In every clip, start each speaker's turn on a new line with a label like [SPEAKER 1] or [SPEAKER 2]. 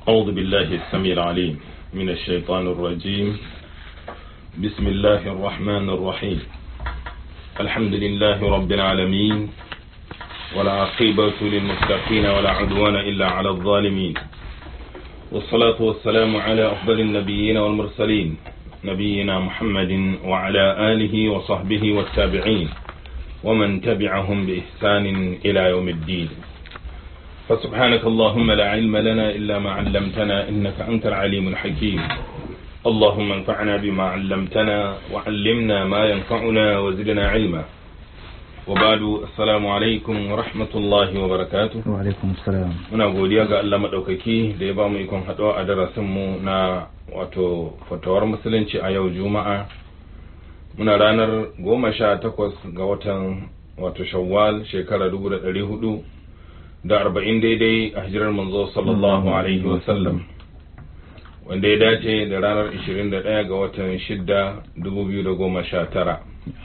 [SPEAKER 1] أعوذ بالله السميع العليم من الشيطان الرجيم بسم الله الرحمن الرحيم الحمد لله رب العالمين ولا عقيبة للمتقين ولا عدوان إلا على الظالمين والصلاة والسلام على أفضل النبيين والمرسلين نبينا محمد وعلى آله وصحبه والتابعين ومن تبعهم بإحسان إلى يوم الدين فسبحانك اللهم لا علم لنا إلا ما علمتنا إنك أنت العليم الحكيم اللهم انفعنا بما علمتنا وعلمنا ما ينفعنا وزدنا علما وبعد السلام عليكم ورحمة الله وبركاته
[SPEAKER 2] wa alaikum salam
[SPEAKER 1] muna godiya ga Allah maɗaukaki da ya ba mu ikon haɗuwa a darasinmu na wato fatawar musulunci a yau juma'a muna ranar goma sha takwas ga watan wato shawwal shekara dubu da ɗari hudu da arba'in daidai a hijirar manzo sallallahu alaihi wasallam wanda ya dace da ranar ishirin da ɗaya ga watan shidda dubu biyu da goma sha tara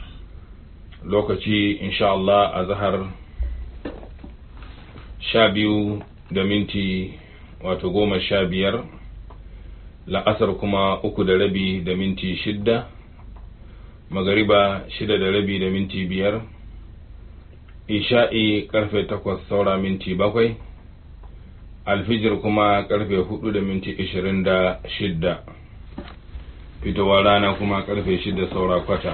[SPEAKER 1] lokaci insha Allah a zahar sha biyu da minti wato goma sha biyar la'asar kuma uku da rabi da minti shidda magariba shida da rabi da minti biyar isha'i karfe takwas saura minti bakwai alfijir kuma karfe hudu da minti ishirin da shidda fitowar rana kuma karfe shida saura kwata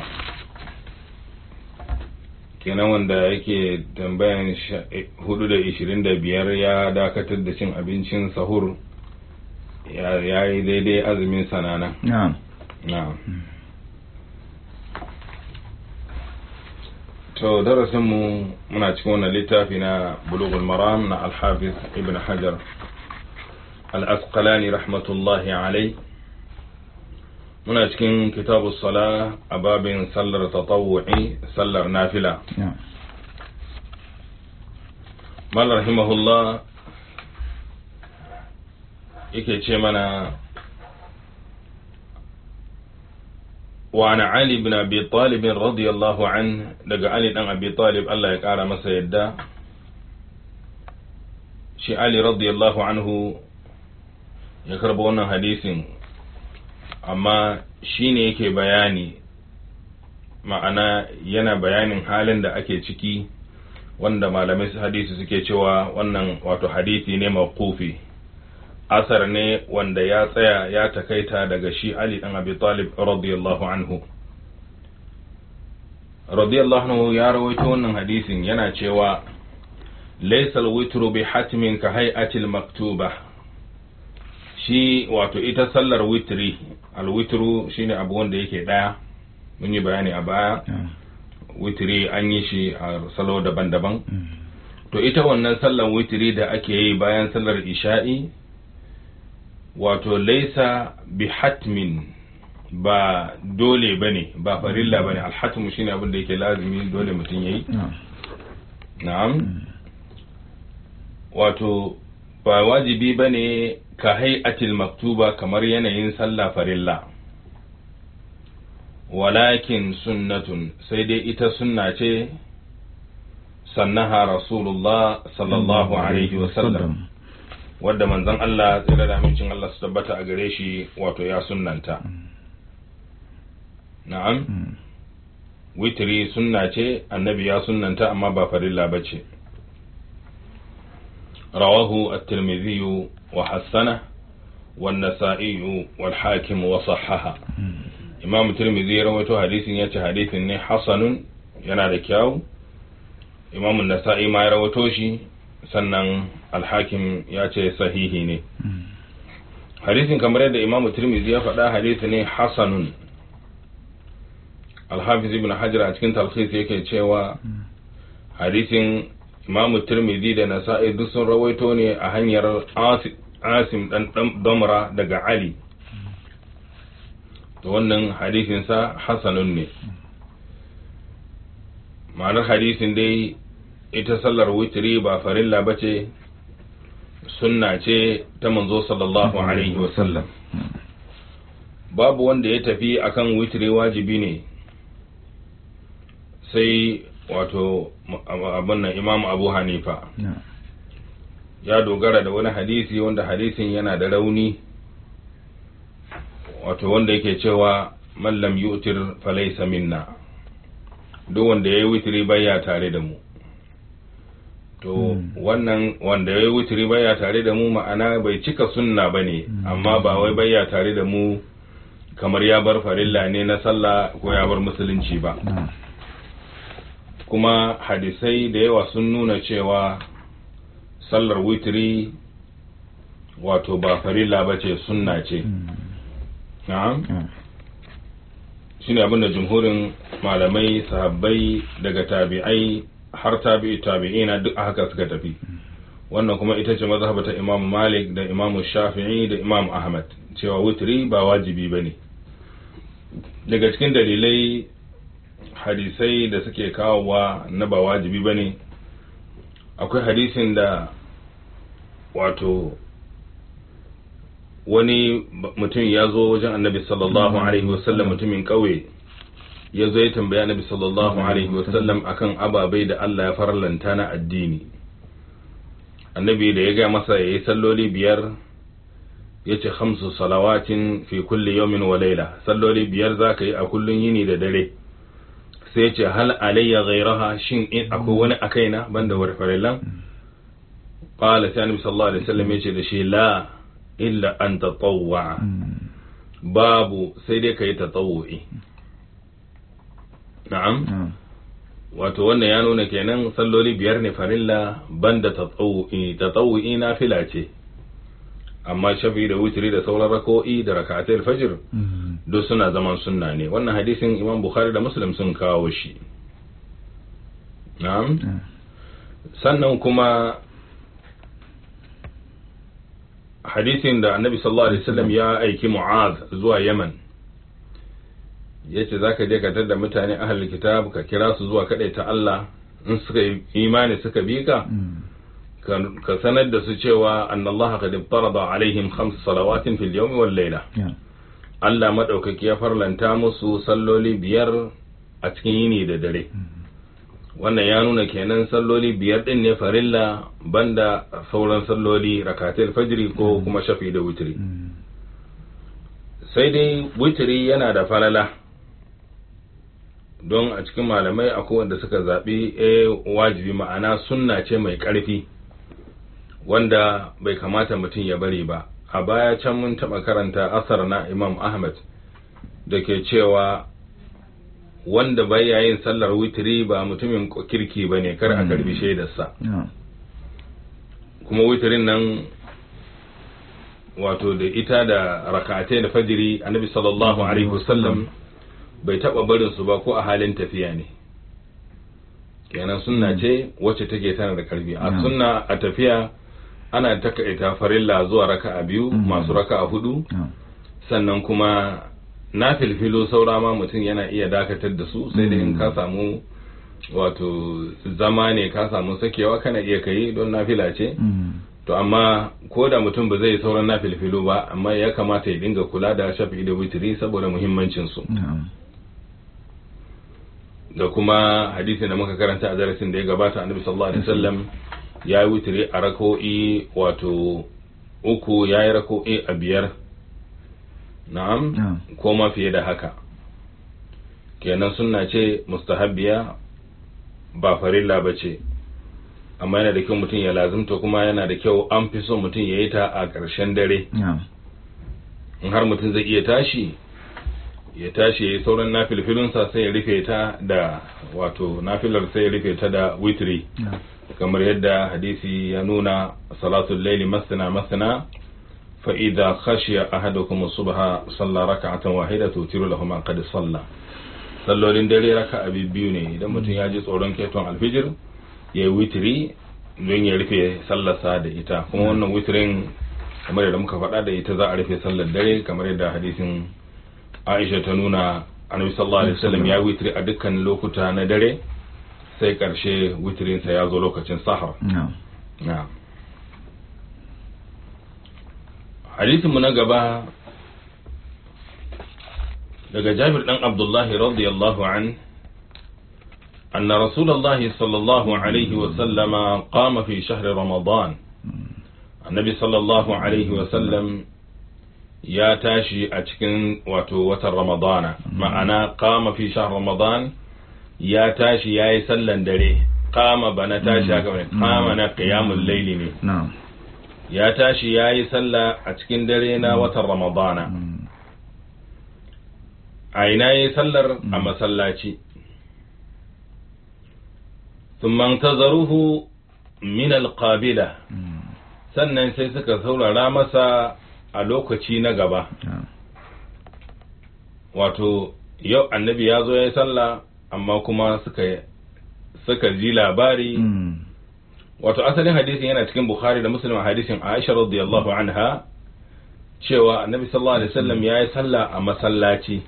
[SPEAKER 1] kenan wanda yake tambayan hudu da ishirin da biyar ya dakatar da cin abincin sahur ya yi daidai azumin sanana
[SPEAKER 2] na'am
[SPEAKER 1] na'am to darasinmu muna cikin wannan littafi na bulughul maram na alhafiz ibn hajar al-asqalani rahmatullahi alai muna cikin kitabu sala a babin sallar tatawu'i sallar nafila
[SPEAKER 2] na'am
[SPEAKER 1] mal rahimahullah yake ce mana وعن علي بن أبي طالب رضي الله عنه دقى علي بن أبي طالب الله يقال مسا يدا شي علي رضي الله عنه يكرب wannan hadisin amma shine yake bayani ma'ana yana bayanin halin da ake ciki wanda malamai hadisi suke cewa wannan wato hadisi ne mawqufi asar ne wanda ya tsaya ya takaita daga shi Ali dan Abi Talib radiyallahu anhu radiyallahu anhu ya rawaito wannan hadisin yana cewa laysa al-witru bi hatmin ka hay'ati al-maktuba shi wato ita sallar witri al-witru shine abu wanda yake daya mun yi bayani a baya witri an yi shi a salo daban-daban to ita wannan sallar witri da ake yi bayan sallar isha'i wato laisa bi hatmin ba dole ba ne ba farilla ba ne alhatmu shine abin da yake lazimi dole mutum ya yi na'am wato ba wajibi ba ne ka hay'atil maktuba kamar yanayin sallah farilla walakin sunnatun sai dai ita sunna ce sannaha rasulullah sallallahu alaihi wasallam wadda manzon Allah tsira da amincin Allah su tabbata a gare shi wato ya sunnanta na'am witri sunna ce annabi ya sunnanta amma ba farilla ba ce rawahu at-tirmidhi wa hassana wan nasa'i wal hakim wa sahaha imam tirmidhi ya rawaito hadisin yace hadisin ne hasanun yana da kyau imam an-nasa'i ma ya rawaito shi sannan alhakim ya ce sahihi ne hadisin kamar yadda imamu tirmidhi ya faɗa hadisi ne hasanun alhafiz ibn hajar a cikin talhis yake cewa hadisin imamu tirmidhi da nasa'i duk sun rawaito ne a hanyar asim dan damra daga ali to wannan hadisinsa hasanun ne ma'anar hadisin dai ita sallar witri ba farilla ba ce sunna ce ta manzo sallallahu alaihi wasallam babu wanda ya tafi akan witri wajibi ne sai wato abin nan imam abu hanifa ya dogara da wani hadisi wanda hadisin yana da rauni wato wanda yake cewa mallam yutir falaisa minna duk wanda ya yi witiri baya tare da mu to wannan wanda ya yi witiri baya tare da mu ma'ana bai cika sunna ba ne amma ba wai baya tare da mu kamar ya bar farilla ne na sallah ko ya bar musulunci ba kuma hadisai da yawa sun nuna cewa sallar witiri wato ba farilla ba ce sunna ce na'am shine abin da jumhurin malamai sahabbai daga tabi'ai har tabi'i tabi'ina duk haka suka tafi wannan kuma ita ce mazhaba ta imam malik da imam shafi'i da imam ahmad cewa witri ba wajibi ba ne daga cikin dalilai hadisai da suke kawowa na ba wajibi ba ne akwai hadisin da wato wani mutum ya zo wajen annabi sallallahu alaihi wasallam mutumin ƙauye ya zo ya tambaya annabi sallallahu alaihi wasallam akan ababai da Allah ya farlanta na addini annabi da ya ga masa ya yi salloli biyar ya ce hamsu salawatin fi kulli yawmin wa laila salloli biyar za ka yi a kullun yini da dare sai ya ce hal alayya ghairaha shin in akwai wani a kaina banda wani farillan qala sai annabi sallallahu alaihi wasallam ya ce da shi la illa an tatawwa babu sai dai kai tatawwi na'am wato wannan ya nuna kenan salloli biyar ne farilla banda tatawwi tatawwi nafila ce amma shafi da wutiri da sauran rako'i da rakatul fajr duk suna zaman sunna ne wannan hadisin imam bukhari da muslim sun kawo shi na'am sannan kuma hadisin da annabi sallallahu alaihi wasallam ya aiki mu'az zuwa yaman yace zaka je ka tada mutane ahlul kitab ka kira su zuwa kadai ta Allah in suka yi imani suka bi ka ka sanar da su cewa annallaha qad farada alaihim khams salawatin fil yawmi wal layla Allah madaukaki ya farlanta musu salloli biyar a cikin yini da dare wannan ya nuna kenan salloli biyar din ne farilla banda sauran salloli rakatul fajri ko kuma shafi da witri sai dai witri yana da falala don a cikin malamai akwai wanda suka zaɓi eh wajibi ma'ana sunna ce mai ƙarfi wanda bai kamata mutum ya bari ba a baya can mun taɓa karanta asar na imam ahmad da ke cewa wanda baya yin sallar witiri ba mutumin kirki ba ne kar a karbi shaidarsa kuma witirin nan wato da ita da rakatai da fajiri annabi sallallahu alaihi wasallam bai taba barin su ba ko a halin tafiya ne kenan sunna ce wacce take tana da karfi a sunna a tafiya ana takaita farilla zuwa raka'a biyu masu raka'a hudu sannan kuma na filfilo saura ma mutum yana iya dakatar da su sai da in ka samu wato zama ne ka samu sakewa kana iya kai don nafila ce to amma ko da mutum ba zai sauran na filfilo ba amma ya kamata ya dinga kula da shafi da witiri saboda muhimmancin su da kuma hadisin da muka karanta a darasin da ya gabata annabi sallallahu alaihi wasallam ya yi witiri a rako'i wato uku ya yi rako'i a biyar na'am ko ma fiye da haka kenan sunna ce mustahabbiya ba farilla ba ce amma yana da kyau mutum ya lazimta kuma yana da kyau an fi so mutum ya yi ta a ƙarshen dare in har mutum zai iya tashi ya tashi ya yi sauran nafilfilinsa sai ya rufe ta da wato nafilar sai ya rufe ta da witri kamar yadda hadisi ya nuna salatul laili masana masana فإذا خشي أحدكم الصبح صلى ركعة واحدة توتر له ما قد صلى sallolin dare raka abi biyu ne idan mutum ya ji tsoron keton alfijir ya yi witiri don ya rufe sallarsa da ita kuma wannan witirin kamar yadda muka faɗa da ita za a rufe sallar dare kamar yadda hadisin aisha ta nuna annabi sallallahu alaihi wasallam ya witiri a dukkan lokuta na dare sai karshe witirinsa ya zo lokacin sahar na'am hadisinmu na gaba daga jabir dan abdullahi radiyallahu an أن رسول الله صلى الله عليه وسلم قام في شهر رمضان annabi sallallahu alaihi wasallam ya tashi a cikin wato watan ramadana ma'ana kama fi shahr ramadan ya tashi ya yi sallan dare kama ba na tashi haka ne kama na qiyamul laili ne
[SPEAKER 2] na'am
[SPEAKER 1] ya tashi ya yi sallah a cikin dare na watan ramadana
[SPEAKER 2] Mm.
[SPEAKER 1] a ina ya yi sallar a masallaci ثم انتظروه من القابلة
[SPEAKER 2] Mm.
[SPEAKER 1] sannan sai suka saurara masa a lokaci na gaba
[SPEAKER 2] na'am
[SPEAKER 1] wato yau annabi ya zo ya yi sallah amma kuma suka suka ji labari
[SPEAKER 2] Mm.
[SPEAKER 1] wato asalin hadisin yana cikin bukhari da muslim hadisin aisha radiyallahu anha cewa annabi sallallahu alaihi wasallam ya yi sallah a masallaci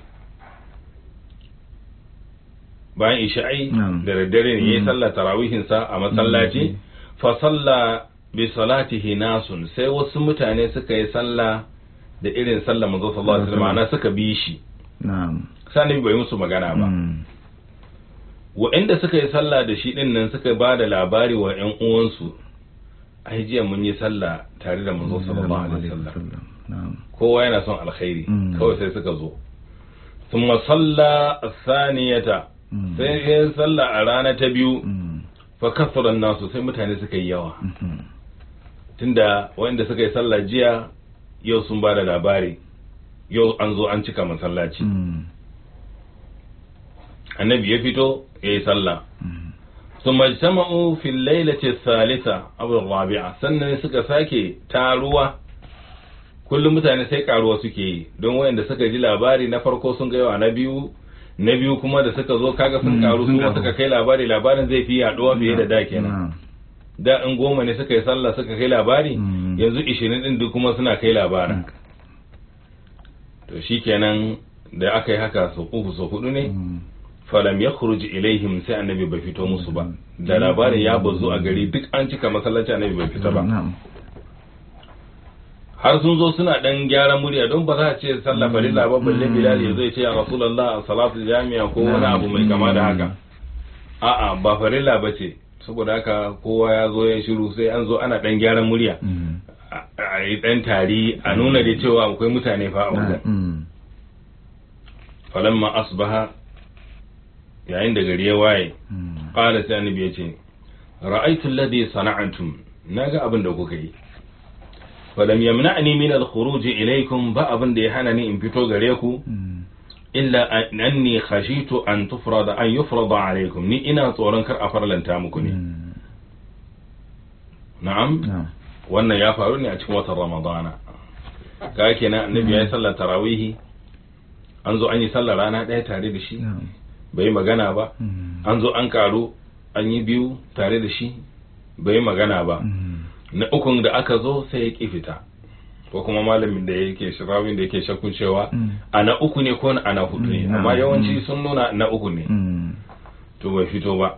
[SPEAKER 1] bayan isha'i
[SPEAKER 2] Na'am.
[SPEAKER 1] da daddare ne ya yi
[SPEAKER 2] Mm.
[SPEAKER 1] sallah tarawihinsa a masallaci
[SPEAKER 2] Mm.
[SPEAKER 1] fa salla bi salatihi nasun sai wasu mutane suka yi sallah da irin sallah manzo sallallahu alaihi wasallam ana suka bi shi
[SPEAKER 2] na'am
[SPEAKER 1] sani bai musu magana ba
[SPEAKER 2] Mm.
[SPEAKER 1] waɗanda suka yi sallah da shi ɗin nan suka ba da labari wa ƴan uwansu ai jiya mun yi sallah tare da manzo sallallahu alaihi wasallam
[SPEAKER 2] na'am
[SPEAKER 1] kowa yana son alkhairi
[SPEAKER 2] Mm.
[SPEAKER 1] kawai sai suka zo thumma salla as-saniyata
[SPEAKER 2] Mm.
[SPEAKER 1] sai ya yi sallah a rana ta biyu
[SPEAKER 2] Mm.
[SPEAKER 1] fa kasara nasu sai mutane suka yi yawa
[SPEAKER 2] Mhm.
[SPEAKER 1] tunda waɗanda suka yi sallah jiya yau sun ba da labari yau an zo an cika masallaci
[SPEAKER 2] Mm.
[SPEAKER 1] annabi ya fito ya yi sallah
[SPEAKER 2] Mm.
[SPEAKER 1] ثم اجتمعوا في الليلة الثالثة أو الرابعة sannan suka sake taruwa kullum mutane sai karuwa suke yi don wayanda suka ji labari na farko sun gaiwa na biyu na biyu kuma da suka zo kaga sun
[SPEAKER 2] Mm,
[SPEAKER 1] karu
[SPEAKER 2] sun
[SPEAKER 1] su ma
[SPEAKER 2] karu.
[SPEAKER 1] suka kai labari labarin zai fi yaduwa fiye da da kenan
[SPEAKER 2] Na'am.
[SPEAKER 1] da in goma ne suka yi sallah suka kai labari
[SPEAKER 2] Mm.
[SPEAKER 1] yanzu ishirin din duk kuma suna kai labarin to shikenan da aka yi haka sau uku sau hudu ne
[SPEAKER 2] Mm.
[SPEAKER 1] falam ya khuruj ilaihim sai annabi bai fito musu ba da labarin ya bazu a gari duk an cika masallaci annabi bai fita ba
[SPEAKER 2] Na'am.
[SPEAKER 1] har sun zo suna dan gyaran murya don ba za a ce sallah farilla ba balle bilal ya zo ya ce ya rasulullah salatu jami'a ko wani abu mai kama da haka a'a ba farilla ba ce saboda haka kowa ya zo ya shiru sai an zo ana dan gyaran murya
[SPEAKER 2] Mm.
[SPEAKER 1] a- a yi dan tari a nuna da cewa akwai mutane fa a wajen
[SPEAKER 2] Mm.
[SPEAKER 1] falamma asbaha yayin da gari ya waye
[SPEAKER 2] Mm.
[SPEAKER 1] qala sai annabi ya ce ra'aytu alladhi sana'antum naga abin da kuka yi falam yamna'ni min al-khuruj ilaykum ba abin da ya hana ni in fito gare ku
[SPEAKER 2] Mm.
[SPEAKER 1] illa an- anni khashitu an tufrada an yufrada alaykum ni ina tsoron kar a farlanta muku ne
[SPEAKER 2] Mm.
[SPEAKER 1] na'am
[SPEAKER 2] Na'am.
[SPEAKER 1] wannan ya faru ne a cikin watan ramadana ka kenan annabi ya yi sallar tarawihi an zo an yi sallar rana ɗaya tare da shi
[SPEAKER 2] Na'am.
[SPEAKER 1] bai yi magana ba
[SPEAKER 2] Mm.
[SPEAKER 1] an zo an karu an yi biyu tare da shi bai yi magana ba
[SPEAKER 2] Mm.
[SPEAKER 1] na ukun da aka zo sai ya ƙi fita ko kuma malamin da yake shirawin da yake shakkun cewa
[SPEAKER 2] Mm.
[SPEAKER 1] a na uku ne ko a na hudu ne
[SPEAKER 2] Mm,
[SPEAKER 1] amma
[SPEAKER 2] na'am.
[SPEAKER 1] yawanci
[SPEAKER 2] Mm.
[SPEAKER 1] sun nuna na uku ne
[SPEAKER 2] Mm.
[SPEAKER 1] to bai fito ba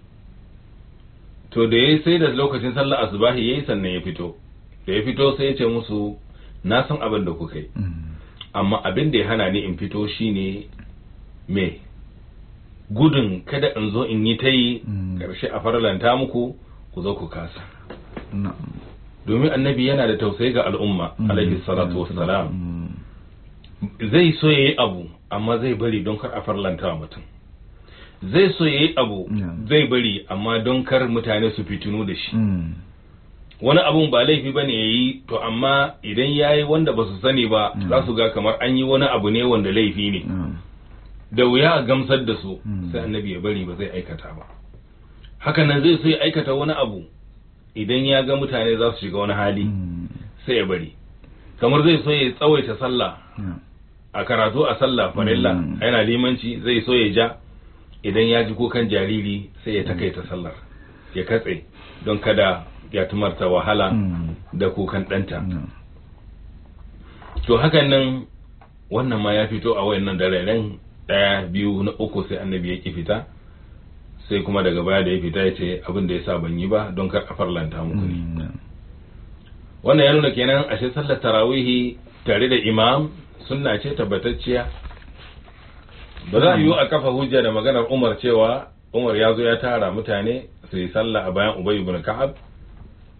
[SPEAKER 1] to da ya sai da lokacin sallar asubahi yayi sannan ya fito da ya fito sai ya ce musu na san abin da kuka yi
[SPEAKER 2] Mm.
[SPEAKER 1] amma abin da ya hana ni in fito shine me gudun kada in zo in yi ta yi
[SPEAKER 2] Mm.
[SPEAKER 1] ƙarshe a farlanta muku ku zo ku kasa
[SPEAKER 2] Na'am.
[SPEAKER 1] domin annabi yana da tausayi ga al'umma
[SPEAKER 2] Mm.
[SPEAKER 1] alaihi salatu wassalam
[SPEAKER 2] Mm.
[SPEAKER 1] zai so yayi abu amma zai bari don kar a farlanta wa mutum zai so yayi abu
[SPEAKER 2] Yeah.
[SPEAKER 1] zai bari amma don kar mutane su fitinu da shi
[SPEAKER 2] Mm.
[SPEAKER 1] wani abun ba laifi bane yayi to amma idan yayi wanda ba su sani ba
[SPEAKER 2] Yeah.
[SPEAKER 1] za su ga kamar an yi wani abu ne wanda laifi ne
[SPEAKER 2] Na'am.
[SPEAKER 1] da wuya a gamsar da su
[SPEAKER 2] Mm.
[SPEAKER 1] sai annabi ya bari ba zai aikata ba hakanan zai so ya aikata wani abu idan ya ga mutane za su shiga wani hali
[SPEAKER 2] Mm.
[SPEAKER 1] sai ya bari kamar zai so ya tsawaita sallah
[SPEAKER 2] Na'am.
[SPEAKER 1] a karatu a sallah farilla
[SPEAKER 2] Mm.
[SPEAKER 1] yana limanci zai so ya ja idan ya ji kukan jariri sai ya takaita sallar ya katse don kada ya tumarta wahala
[SPEAKER 2] Mm.
[SPEAKER 1] da kukan ɗanta
[SPEAKER 2] Na'am.
[SPEAKER 1] to hakan nan wannan ma ya fito a wayannan dararen ɗaya biyu na uku sai annabi ya ki fita sai kuma daga baya da ya fita ya ce abin da ya sa ban yi ba don kar a farlanta muku ne
[SPEAKER 2] Mm. Na'am.
[SPEAKER 1] wannan ya nuna kenan ashe sallar tarawihi tare da imam sunna ce tabbatacciya ba za a yiwu a kafa hujja da maganar umar cewa umar ya zo ya tara mutane su yi sallah a bayan ubay ibn ka'ab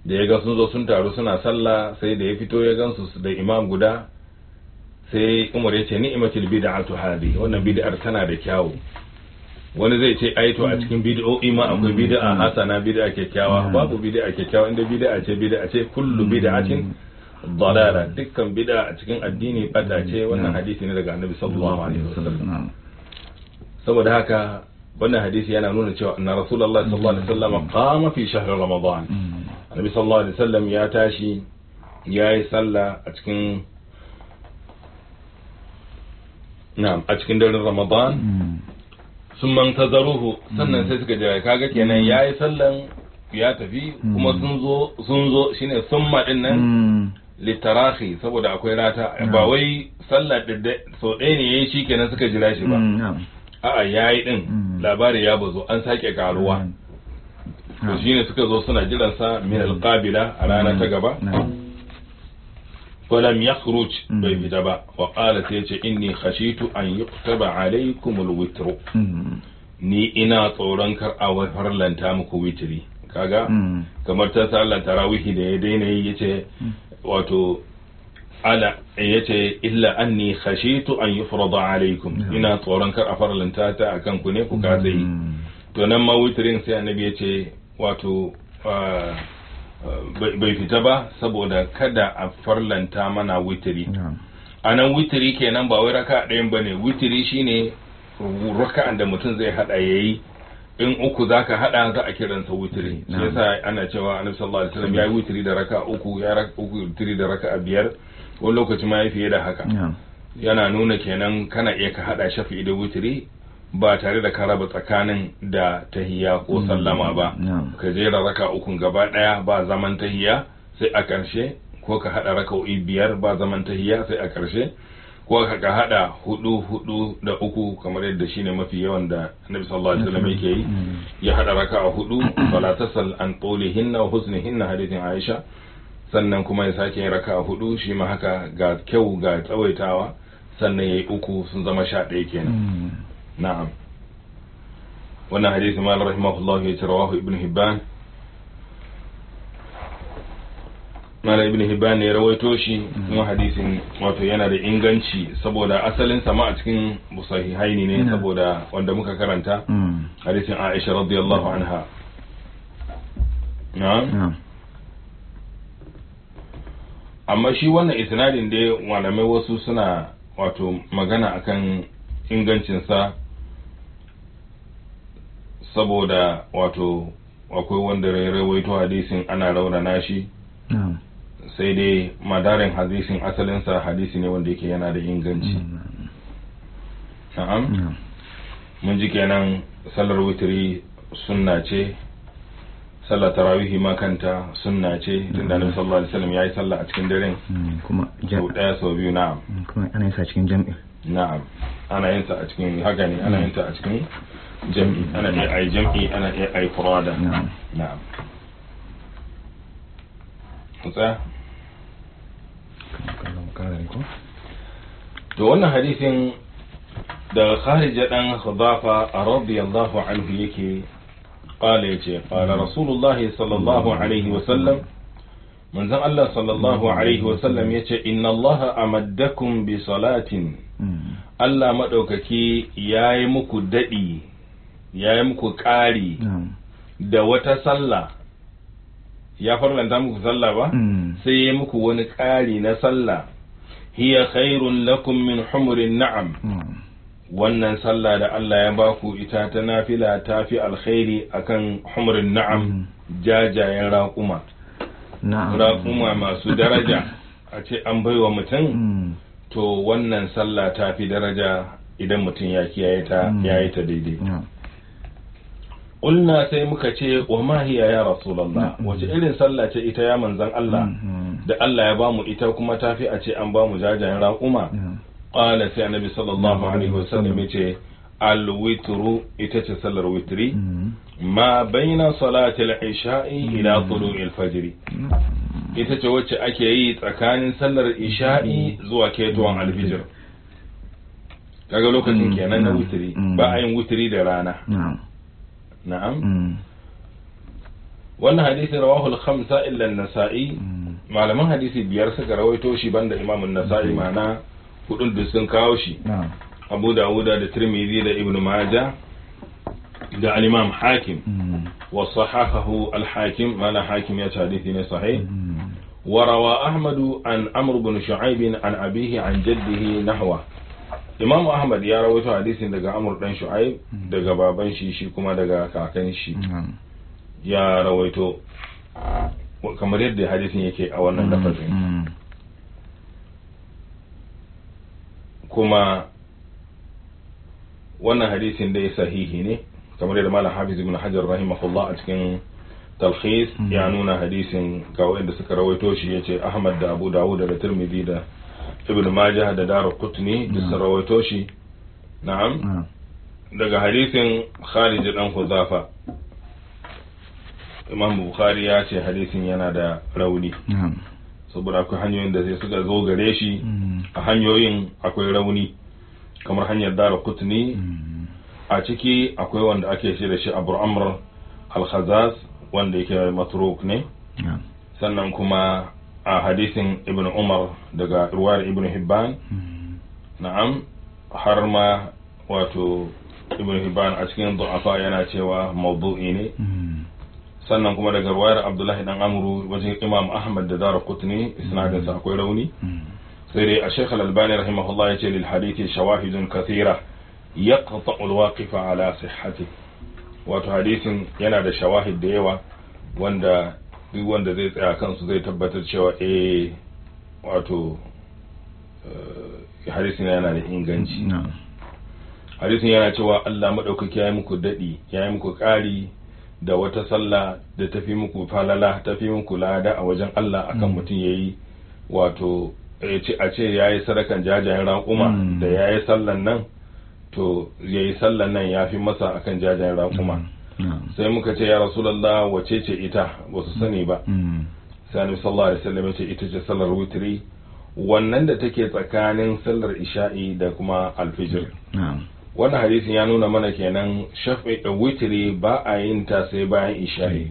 [SPEAKER 1] da ya ga sun zo sun taru suna sallah sai da ya fito ya gansu da imam guda sai umar ya ce ni'matul bid'atu hadi wannan bid'ar tana da kyawu wani zai ce ai to a cikin bid'o'i ma akwai bid'a hasana bid'a kyakkyawa babu bid'a kyakkyawa inda bid'a ce bid'a ce kullu bid'atin dalala dukkan bid'a a cikin addini bata ce wannan hadisi ne daga annabi sallallahu alaihi wasallam saboda haka wannan hadisi yana nuna cewa anna rasulullahi sallallahu alaihi wasallam qama fi shahr ramadan annabi sallallahu alaihi wasallam ya tashi yayi sallah a cikin na'am a cikin daren ramadan sun mantazaruhu sannan sai suka jira kaga kenan yayi sallan ya tafi kuma sun zo sun zo shine summa din nan litarahi saboda akwai rata ba wai sallah da so ɗaya ne yayi shikenan suka jira shi ba a'a yayi din labari ya bazo an sake karuwa to shine suka zo suna jiran sa min alqabila a rana ta gaba ولم يخرج بيفتا وقالت يتي إني خشيت أن يكتب عليكم الوتر ni ina tsoron kar a farlanta muku witiri kaga kamar ta sallan tarawihi da ya daina yi yace wato ala yace illa anni khashitu an yufrada alaikum ina tsoron kar a farlanta ta akan ku ne ku ka yi to nan ma witirin sai annabi yace wato bai fita ba saboda kada a farlanta mana witiri a nan witiri kenan ba wai raka ɗayan ba ne witiri shine raka'an da mutum zai hada ya yi in uku za ka hada za a kiransa witiri shi yasa ana cewa annabi sallallahu alaihi wasallam ya yi witiri da raka uku ya raka uku witiri da raka biyar wani lokaci ma ya fiye da haka yana nuna kenan kana iya ka hada shafi'i da witiri ba tare da ka raba tsakanin da tahiya ko sallama ba ka jera raka ukun gaba daya ba zaman tahiya sai a ƙarshe ko ka hada raka'o'i biyar ba zaman tahiya sai a ƙarshe ko ka hada hudu hudu da uku kamar yadda shine mafi yawan da Annabi sallallahu alaihi wasallam yake yi ya hada raka'a hudu fala tasal an tulihinna wa husnihinna hadithin Aisha sannan kuma ya sake yin raka'a hudu shi ma haka ga kyau ga tsawaitawa sannan yayi uku sun zama sha ɗaya kenan na'am wannan hadisi mal rahimahullah ya rawahu ibn hibban mala ibn hibban ne ya rawaito shi kuma hadisin wato yana da inganci saboda asalin sama a cikin sahihaini ne saboda wanda muka karanta hadisin aisha radiyallahu anha na'am amma shi wannan isnadin dai malamai wasu suna wato magana akan ingancinsa saboda wato akwai wanda rawaito hadisin ana raunana shi sai dai madarin hadisin asalinsa hadisi ne wanda yake yana da inganci na'am mun ji kenan sallar witiri sunna ce sallar tarawihi ma kanta sunna ce tunda annabi sallallahu alaihi wasallam yayi sallah a cikin daren
[SPEAKER 2] kuma
[SPEAKER 1] sau daya sau biyu na'am
[SPEAKER 2] kuma ana yin sa cikin jam'i
[SPEAKER 1] na'am ana yin sa a cikin haka ne ana yin ta a cikin jam'i ana iya ai jam'i ana iya ai furada
[SPEAKER 2] na'am
[SPEAKER 1] na'am tsaya
[SPEAKER 2] kallon kare ko
[SPEAKER 1] to wannan hadisin da kharija dan khudafa radiyallahu anhu yake qala yace qala rasulullahi sallallahu alaihi wa sallam manzon Allah sallallahu alaihi wa sallam yace inna Allah amaddakum bi salatin Allah madaukaki yayi muku dadi yayi muku ƙari da wata sallah ya farlanta muku sallah ba sai ya muku wani ƙari na sallah hiya khairun lakum min humurin na'am wannan sallah da Allah ya baku ita ta nafila ta fi alkhairi akan humurin na'am jajayen raƙuma raƙuma masu daraja a ce an baiwa mutum to wannan sallah ta fi daraja idan mutum ya kiyaye ta ya yi ta daidai Ƙulna sai muka ce wa ma hiya ya Rasulallah wace irin sallah ce ita ya manzan Allah da Allah ya bamu ita kuma tafi a ce an bamu jajayen raƙuma qala sai annabi sallallahu alaihi wasallam yace al-witru ita ce sallar witri ma baina salati al-isha'i ila tulu'i al-fajr ita ce wacce ake yi tsakanin sallar isha'i zuwa ketowar alfijir kaga lokacin kenan na witri ba a yin witri da rana na'am wannan hadisi rawahu al-khamsa illa an-nasa'i
[SPEAKER 2] Mm.
[SPEAKER 1] malaman hadisi biyar suka rawaito shi banda imam an-nasa'i ma'ana hudun da sun kawo shi
[SPEAKER 2] na'am
[SPEAKER 1] abu dawuda da tirmidhi da ibnu majah da al-imam hakim
[SPEAKER 2] Mm.
[SPEAKER 1] wa sahahahu al-hakim mana hakim ya ce hadisi ne sahih
[SPEAKER 2] Mm.
[SPEAKER 1] وروى أحمد عن عمرو بن شعيب عن أبيه عن جده نحوه Imam Ahmad ya rawaito hadisin daga Amr dan Shu'aib daga baban shi shi kuma daga kakan shi
[SPEAKER 2] na'am
[SPEAKER 1] ya rawaito kamar yadda hadisin yake a wannan lafazin
[SPEAKER 2] Mm.
[SPEAKER 1] kuma wannan hadisin dai sahihi ne kamar yadda Malam Hafiz ibn Hajar rahimahullah a cikin talkhis
[SPEAKER 2] Mm.
[SPEAKER 1] ya nuna hadisin ga wanda suka rawaito shi yace Ahmad da Abu Dawud da Tirmidhi da Ibn Majah da Daraqutni duk sun rawaito shi na'am
[SPEAKER 2] na'am
[SPEAKER 1] daga hadisin Khalid dan Huzafa Imam Bukhari ya ce hadisin yana da rauni
[SPEAKER 2] na'am
[SPEAKER 1] saboda akwai hanyoyin da sai suka zo gare shi
[SPEAKER 2] Mm.
[SPEAKER 1] a hanyoyin akwai rauni kamar hanyar dara kutni
[SPEAKER 2] Mm.
[SPEAKER 1] a ciki akwai wanda ake ce da shi abu amr al-khazaz wanda yake matruk ne
[SPEAKER 2] na'am
[SPEAKER 1] sannan kuma a hadisin ibn umar daga ruwayar ibn hibban
[SPEAKER 2] Mm.
[SPEAKER 1] na'am har ma wato ibn hibban a cikin du'afa yana cewa mawdu'i ne
[SPEAKER 2] Mm.
[SPEAKER 1] sannan kuma daga ruwayar abdullahi dan amru wajen imam ahmad da dara kutni isnadinsa akwai rauni
[SPEAKER 2] Mm.
[SPEAKER 1] sai dai a shekh al-albani rahimahullah ya ce lil hadithi shawahidun kathira yaqta'u al-waqif ala sihhati wato hadisin yana da shawahid da yawa wanda duk wanda zai tsaya kansu zai tabbatar cewa eh wato eh, hadisin yana da inganci
[SPEAKER 2] na'am
[SPEAKER 1] hadisin yana cewa Allah madaukaki ya yi muku dadi ya yi muku ƙari da wata sallah da tafi muku falala tafi muku lada a wajen Allah akan
[SPEAKER 2] Mm.
[SPEAKER 1] mutum yayi wato ya ce a ce ya yi sadakan jajayen raƙuma
[SPEAKER 2] Mm.
[SPEAKER 1] da ya yi sallan nan to ya yi sallan nan ya fi masa akan jajayen raƙuma
[SPEAKER 2] na'am
[SPEAKER 1] sai muka ce ya rasulallah wace ce ita ba su sani ba
[SPEAKER 2] Mm.
[SPEAKER 1] sai annabi sallallahu alaihi wasallam ya ce ita ce sallar witri wannan da take tsakanin sallar isha'i da kuma alfijir
[SPEAKER 2] na'am
[SPEAKER 1] wannan hadisin ya nuna mana kenan shafi da witri ba a yin ta sai bayan isha'i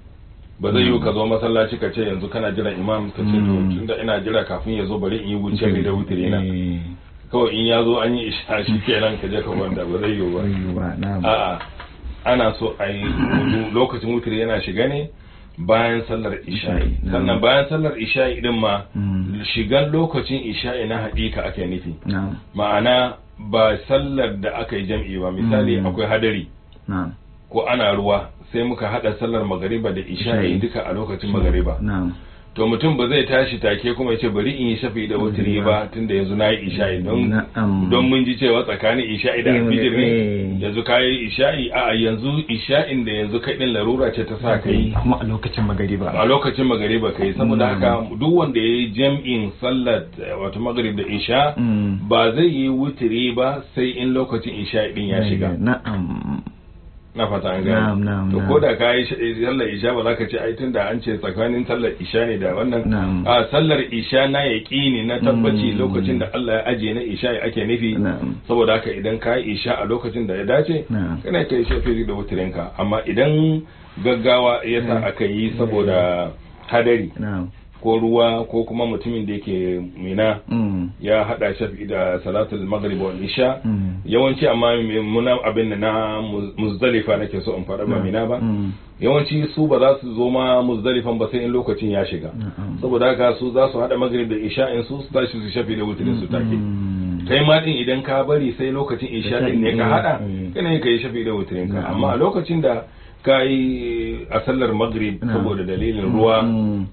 [SPEAKER 1] ba zai yiwu ka zo masallaci ka ce yanzu kana jira imam ka ce to
[SPEAKER 2] Mm.
[SPEAKER 1] tunda ina jira kafin ya zo bari in yi wuce da witri na
[SPEAKER 2] Eh,
[SPEAKER 1] kawai in ya zo an yi isha shi kenan ka je ka kwanta ba zai yiwu ba
[SPEAKER 2] rayuwa na'am
[SPEAKER 1] a'a ana so a yi wudu lokacin wutiri yana shiga ne bayan sallar isha'i
[SPEAKER 2] Isha'i,
[SPEAKER 1] sannan
[SPEAKER 2] na'am.
[SPEAKER 1] bayan sallar isha'i din ma
[SPEAKER 2] Mm.
[SPEAKER 1] shigan lokacin isha'i na haƙiƙa ake nufi
[SPEAKER 2] na'am
[SPEAKER 1] ma'ana ba sallar da aka yi jam'i ba misali
[SPEAKER 2] Mm.
[SPEAKER 1] akwai hadari
[SPEAKER 2] na'am
[SPEAKER 1] ko ana ruwa sai muka hada sallar magariba da isha'i
[SPEAKER 2] Isha'i.
[SPEAKER 1] duka a lokacin magariba
[SPEAKER 2] na'am
[SPEAKER 1] to mutum ba zai tashi take kuma ya ce bari in yi shafi da wutiri ba tunda yanzu na yi isha'i don
[SPEAKER 2] Na'am.
[SPEAKER 1] don mun ji cewa tsakanin isha'i da
[SPEAKER 2] Eh,
[SPEAKER 1] alfijir ne
[SPEAKER 2] eh.
[SPEAKER 1] yanzu ka yi isha'i a yanzu isha'in da yanzu kai din larura ce ta sa ka yi
[SPEAKER 2] kuma a lokacin magariba
[SPEAKER 1] a lokacin magariba kai saboda
[SPEAKER 2] Mm.
[SPEAKER 1] haka duk wanda ya yi jam'in sallar eh, wato magrib da isha
[SPEAKER 2] Mm.
[SPEAKER 1] ba zai yi wutiri ba sai in lokacin isha'i din ya shiga
[SPEAKER 2] na'am
[SPEAKER 1] na fata an
[SPEAKER 2] Na'am,
[SPEAKER 1] gane
[SPEAKER 2] na'am,
[SPEAKER 1] to
[SPEAKER 2] na'am.
[SPEAKER 1] ko da ka yi sh- sallar isha ba za ka ce ai tunda an ce tsakanin sallar isha ne da wannan
[SPEAKER 2] Na'am.
[SPEAKER 1] a sallar isha na yaƙini na tabbaci
[SPEAKER 2] Mm.
[SPEAKER 1] lokacin da Allah ya ajiye na isha ake nufi
[SPEAKER 2] na'am
[SPEAKER 1] saboda haka idan ka yi isha a lokacin da ya dace
[SPEAKER 2] na'am
[SPEAKER 1] kana kai shafi da wutirinka amma idan gaggawa ya sa
[SPEAKER 2] Mm.
[SPEAKER 1] aka yi saboda hadari
[SPEAKER 2] na'am
[SPEAKER 1] ko ruwa ko kuma mutumin da yake mina
[SPEAKER 2] Mm.
[SPEAKER 1] ya hada shafi da salatul maghrib wal isha
[SPEAKER 2] Mm.
[SPEAKER 1] yawanci amma muna abin da na Muz- muzdalifa nake so in faɗa ba mina ba
[SPEAKER 2] Mm.
[SPEAKER 1] yawanci su ba za su zo ma muzdalifan ba sai in lokacin ya shiga
[SPEAKER 2] na'am
[SPEAKER 1] saboda haka su za su hada maghrib da isha in su su tashi su shafi da wutirin su take
[SPEAKER 2] Mm.
[SPEAKER 1] kai ma din idan ka bari sai lokacin isha din ne ka hada
[SPEAKER 2] Mm.
[SPEAKER 1] kana yin kai shafi da wutirin ka
[SPEAKER 2] Na'am.
[SPEAKER 1] amma a lokacin da ka yi a sallar maghrib
[SPEAKER 2] Na'am.
[SPEAKER 1] saboda dalilin ruwa
[SPEAKER 2] Mm.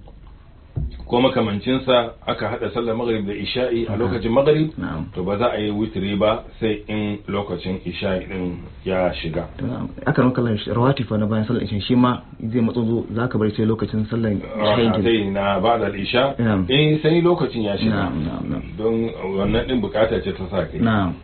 [SPEAKER 1] ko makamancinsa aka hada sallar maghrib da isha'i a
[SPEAKER 2] Na'am.
[SPEAKER 1] lokacin maghrib
[SPEAKER 2] na'am
[SPEAKER 1] to ba za a yi witiri ba sai in lokacin isha'i din ya shiga
[SPEAKER 2] To, aka nuka lan rawati fa na bayan sallar isha shi ma zai matso zo zaka bari sai lokacin sallar isha
[SPEAKER 1] rakatai na ba'da al-isha
[SPEAKER 2] Na'am.
[SPEAKER 1] eh sai lokacin ya shiga
[SPEAKER 2] Na'am, na'am, na'am.
[SPEAKER 1] don wannan din bukata ce ta sa kai
[SPEAKER 2] na'am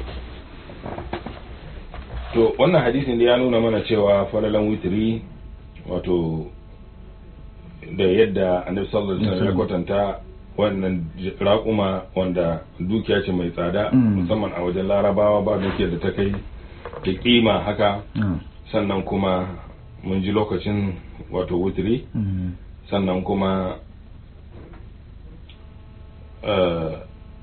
[SPEAKER 1] to wannan hadisin da ya nuna mana cewa falalan witiri wato da yadda annabi sallallahu alaihi wasallam ya kwatanta wannan j- raƙuma wanda dukiya ce mai tsada
[SPEAKER 2] Mm.
[SPEAKER 1] musamman a wajen larabawa ba dukiyar da ta kai da kima haka
[SPEAKER 2] na'am
[SPEAKER 1] sannan kuma mun ji lokacin wato wutri
[SPEAKER 2] Mm.
[SPEAKER 1] sannan kuma eh,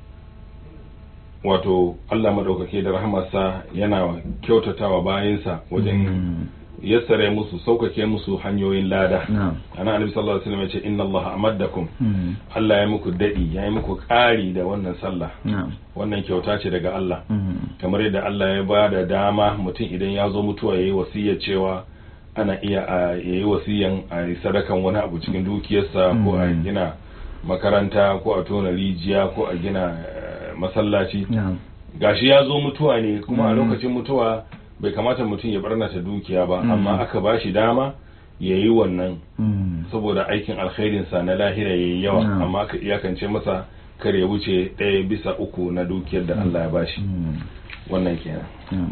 [SPEAKER 1] wato Allah maɗaukaki da rahamarsa yana kyautatawa bayansa wajen
[SPEAKER 2] Mm.
[SPEAKER 1] yassare musu sauƙaƙe musu hanyoyin lada
[SPEAKER 2] na'am
[SPEAKER 1] ana annabi sallallahu alaihi wasallam ya ce inna Allah amaddakum
[SPEAKER 2] Mm.
[SPEAKER 1] Allah ya muku dadi ya yi muku ƙari da wannan sallah
[SPEAKER 2] na'am
[SPEAKER 1] wannan kyauta ce daga Allah
[SPEAKER 2] Mm.
[SPEAKER 1] kamar yadda Allah ya ba da dama mutum idan ya zo mutuwa ya yi wasiyya cewa ana iya a ya yi wasiyyan a yi sadakan wani abu cikin dukiyarsa ko a
[SPEAKER 2] Mm.
[SPEAKER 1] gina makaranta ko a tona rijiya ko a gina eh, masallaci
[SPEAKER 2] na'am
[SPEAKER 1] gashi ya zo mutuwa ne kuma a
[SPEAKER 2] Mm.
[SPEAKER 1] lokacin mutuwa bai kamata mutum ya barnata dukiya ba
[SPEAKER 2] Mm.
[SPEAKER 1] amma aka ba shi dama ya yi wannan
[SPEAKER 2] Mm.
[SPEAKER 1] saboda aikin alkhairinsa na lahira ya yi yawa
[SPEAKER 2] Mm.
[SPEAKER 1] amma aka iyakance masa kar ya wuce ɗaya bisa uku na dukiyar da Allah ya bashi
[SPEAKER 2] Mm.
[SPEAKER 1] wannan kenan
[SPEAKER 2] na'am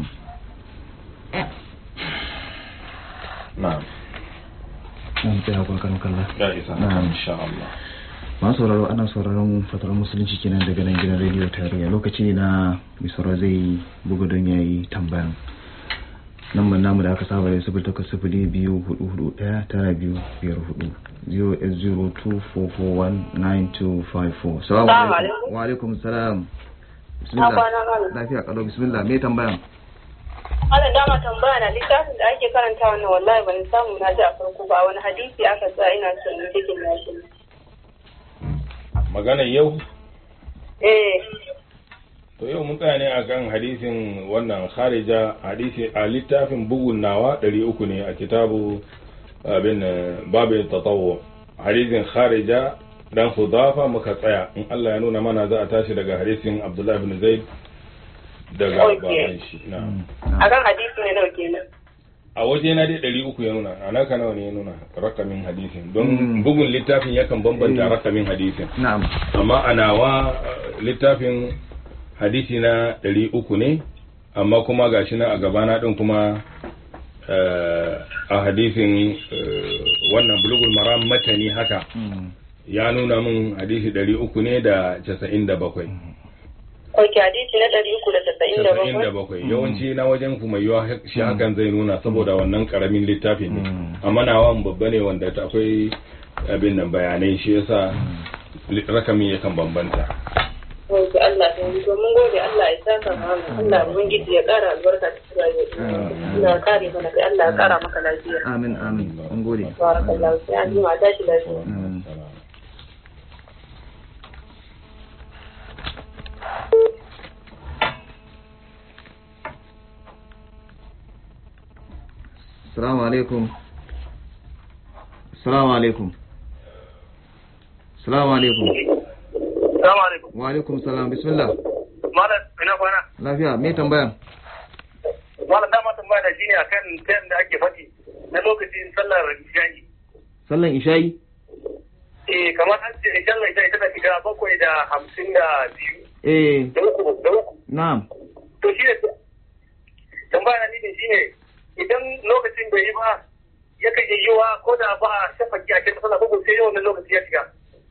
[SPEAKER 1] na'am
[SPEAKER 2] Na'am, tsaya kwa kan kalla
[SPEAKER 1] ya isa
[SPEAKER 2] Na'am.
[SPEAKER 1] haka insha Allah
[SPEAKER 2] masu sauraro ana sauraron fatar musulunci kenan daga nan gidan rediyo tarayya lokaci ne na mai sauraro zai buga don ya yi tambayan lambar namu da aka saba da sifil takwas sifili biyu hudu hudu daya tara biyu biyar hudu zero eight zero two four four one nine two five four salamu
[SPEAKER 3] Salamu
[SPEAKER 2] alaikum
[SPEAKER 3] alaikum.
[SPEAKER 2] wa alaikum salam
[SPEAKER 3] Na
[SPEAKER 2] bismillah
[SPEAKER 3] kwana malam.
[SPEAKER 2] lafiya kalau bismillah me tambayan
[SPEAKER 3] Ana dama tambaya na littafin da ake karanta wannan wallahi ban samu na ji a farko ba wani hadisi aka sa ina son in cikin nashi.
[SPEAKER 1] magana yau
[SPEAKER 3] Eh,
[SPEAKER 1] to yau mun tsaya ne akan hadisin wannan kharija hadisi a littafin bugun nawa ɗari uku ne a kitabu abin eh, babin tatawo hadisin kharija dan hudafa muka tsaya in Allah ya nuna mana za a tashi daga hadisin Abdullah ibn Zaid daga
[SPEAKER 3] Okay.
[SPEAKER 1] baban shi na'am
[SPEAKER 3] akan hadisi ne nawa kenan.
[SPEAKER 1] a waje na dai ɗari uku ya nuna a naka nawa ne ya nuna rakamin hadisin don
[SPEAKER 2] Mm.
[SPEAKER 1] bugun littafin yakan bambanta
[SPEAKER 2] Eh.
[SPEAKER 1] rakamin hadisin
[SPEAKER 2] na'am
[SPEAKER 1] amma a nawa eh, littafin hadisi na ɗari uku ne amma kuma gashi na a gabana ɗin kuma eh, a hadisin eh, wannan bulugul maram matani haka
[SPEAKER 2] Mm.
[SPEAKER 1] ya nuna min hadisi ɗari uku ne da casa'in da bakwai
[SPEAKER 3] Ok, hadisi na ɗari uku da casa'in da
[SPEAKER 1] casa'in da
[SPEAKER 3] bakwai.
[SPEAKER 1] bakwai yawanci na wajen kuma yiwa shi hakan zai nuna saboda wannan karamin littafin ne
[SPEAKER 2] Mm.
[SPEAKER 1] amma nawan babba ne wanda ta akwai abin nan bayanai shi yasa li- rakamin yakan bambanta
[SPEAKER 3] Ok, Allah ta yi. To mun gode Allah ya saka mana. Allah ubangiji ya ƙara albarka ta rayuwa. Allah ya kare mana kai Allah ya ƙara maka lafiya.
[SPEAKER 2] amin amin an gode
[SPEAKER 3] Barakallahu sai an ji ma tashi lafiya.
[SPEAKER 2] Mm. Assalamu alaikum. Assalamu alaikum. Assalamu alaikum.
[SPEAKER 4] Salamu alaikum.
[SPEAKER 2] Wa alaikum salam. Bismillah.
[SPEAKER 4] Malam ina kwana.
[SPEAKER 2] Lafiya, me tambayan?
[SPEAKER 4] Malam dama tambaya da shine akan tayan da ake faɗi na lokacin sallar isha'i.
[SPEAKER 2] Sallan isha'i?
[SPEAKER 4] Eh kamar an ce sallar isha'i tana shiga bakwai da hamsin da biyu
[SPEAKER 2] Eh,
[SPEAKER 4] da uku da uku.
[SPEAKER 2] na'am.
[SPEAKER 4] To shi ne tambaya na ni shine idan lokacin bai yi ba yakan iya yiwa ko da ba a shafaki a cikin sallah ko sai wannan lokaci ya shiga.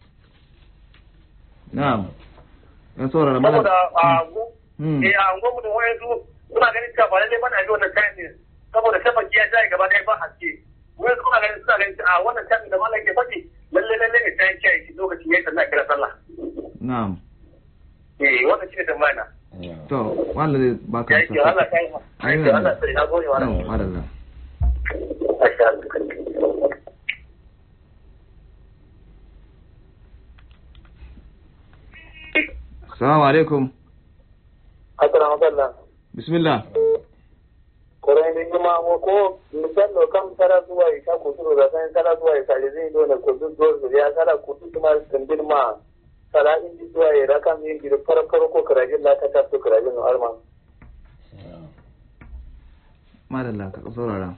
[SPEAKER 2] Na'am. Yan saurara mana.
[SPEAKER 4] Saboda a gu
[SPEAKER 2] Hmm.
[SPEAKER 4] eh a unguwar mutum wayansu suna ganin cewa ba lallai bana yi wannan tayan ne saboda shafaki ya jaye gaba ɗaya ba haske. Wayansu suna ganin suna ganin a wannan tayan da malam ke faɗi lallai lallai ne tayan kiyaye shi lokacin ya yi sallah kira sallah.
[SPEAKER 2] Na'am.
[SPEAKER 4] Eh wannan shi ne tambaya na.
[SPEAKER 2] To, wanda zai baka
[SPEAKER 4] Ya yi Allah ta yi ma. Ya yi Allah sai na gode wa
[SPEAKER 2] Na'am, madalla.
[SPEAKER 4] Masha Allah.
[SPEAKER 2] Assalamu alaikum.
[SPEAKER 4] Assalamu alaikum.
[SPEAKER 2] Bismillah.
[SPEAKER 4] Korai ni kuma mo ko misalo kam tara zuwa isa ko turo da san tara zuwa isa le zai dole ko duk dole ya tara ko duk kuma tandir ma tara in ji zuwa ya raka min gi far far ko karajin la ta tafi karajin no arma
[SPEAKER 2] Madalla, ka saurara.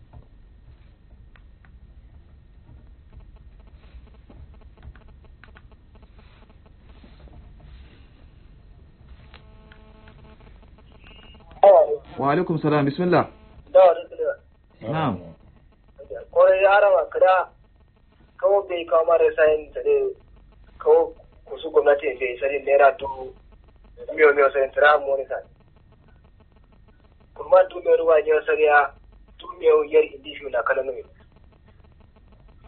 [SPEAKER 2] Wa alaikum salam. Bismillah.
[SPEAKER 4] da wani tsira
[SPEAKER 2] Na'am.
[SPEAKER 4] korai ya rawa kada kawo bai kawo mara sayin da ne kawo kusu gwamnati bai sani naira dubu miyo miyo sayin tira mu ne sai kuma tu miyo ruwa ne sariya tu miyo yar indishu na kala numi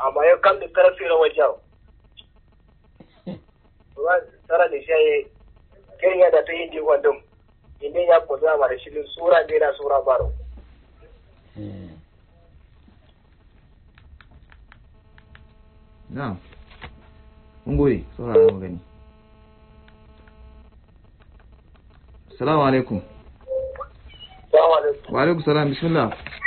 [SPEAKER 4] amma ya kam da tarafi na wajen ba tsara da shi ya kirin ya da ta yin jikon dum inda ya kuzo ma da shirin sura ne na sura baro
[SPEAKER 2] na'am mun gode saurara mu gani assalamu alaikum
[SPEAKER 4] salamu alaikum
[SPEAKER 2] wa alaikum salam bismillah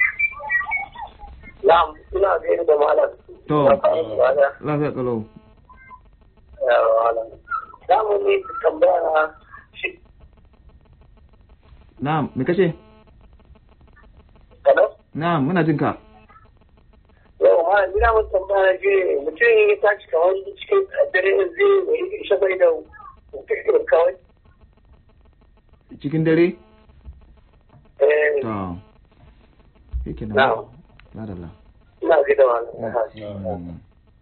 [SPEAKER 4] na'am ina gaida da malam
[SPEAKER 2] to
[SPEAKER 4] Wala.
[SPEAKER 2] lafiya kalau
[SPEAKER 4] yawa malam za mu ne tambaya na shi
[SPEAKER 2] na'am me kace
[SPEAKER 4] kana
[SPEAKER 2] na'am muna jin ka
[SPEAKER 4] yau ma ina mun tambaya na ji mutum ya tashi kamar cikin dare zai yi shabai da kawai
[SPEAKER 2] cikin dare
[SPEAKER 4] eh
[SPEAKER 2] to yake nan
[SPEAKER 4] Na'am.
[SPEAKER 2] madalla
[SPEAKER 4] ina gaida malam
[SPEAKER 2] Mm.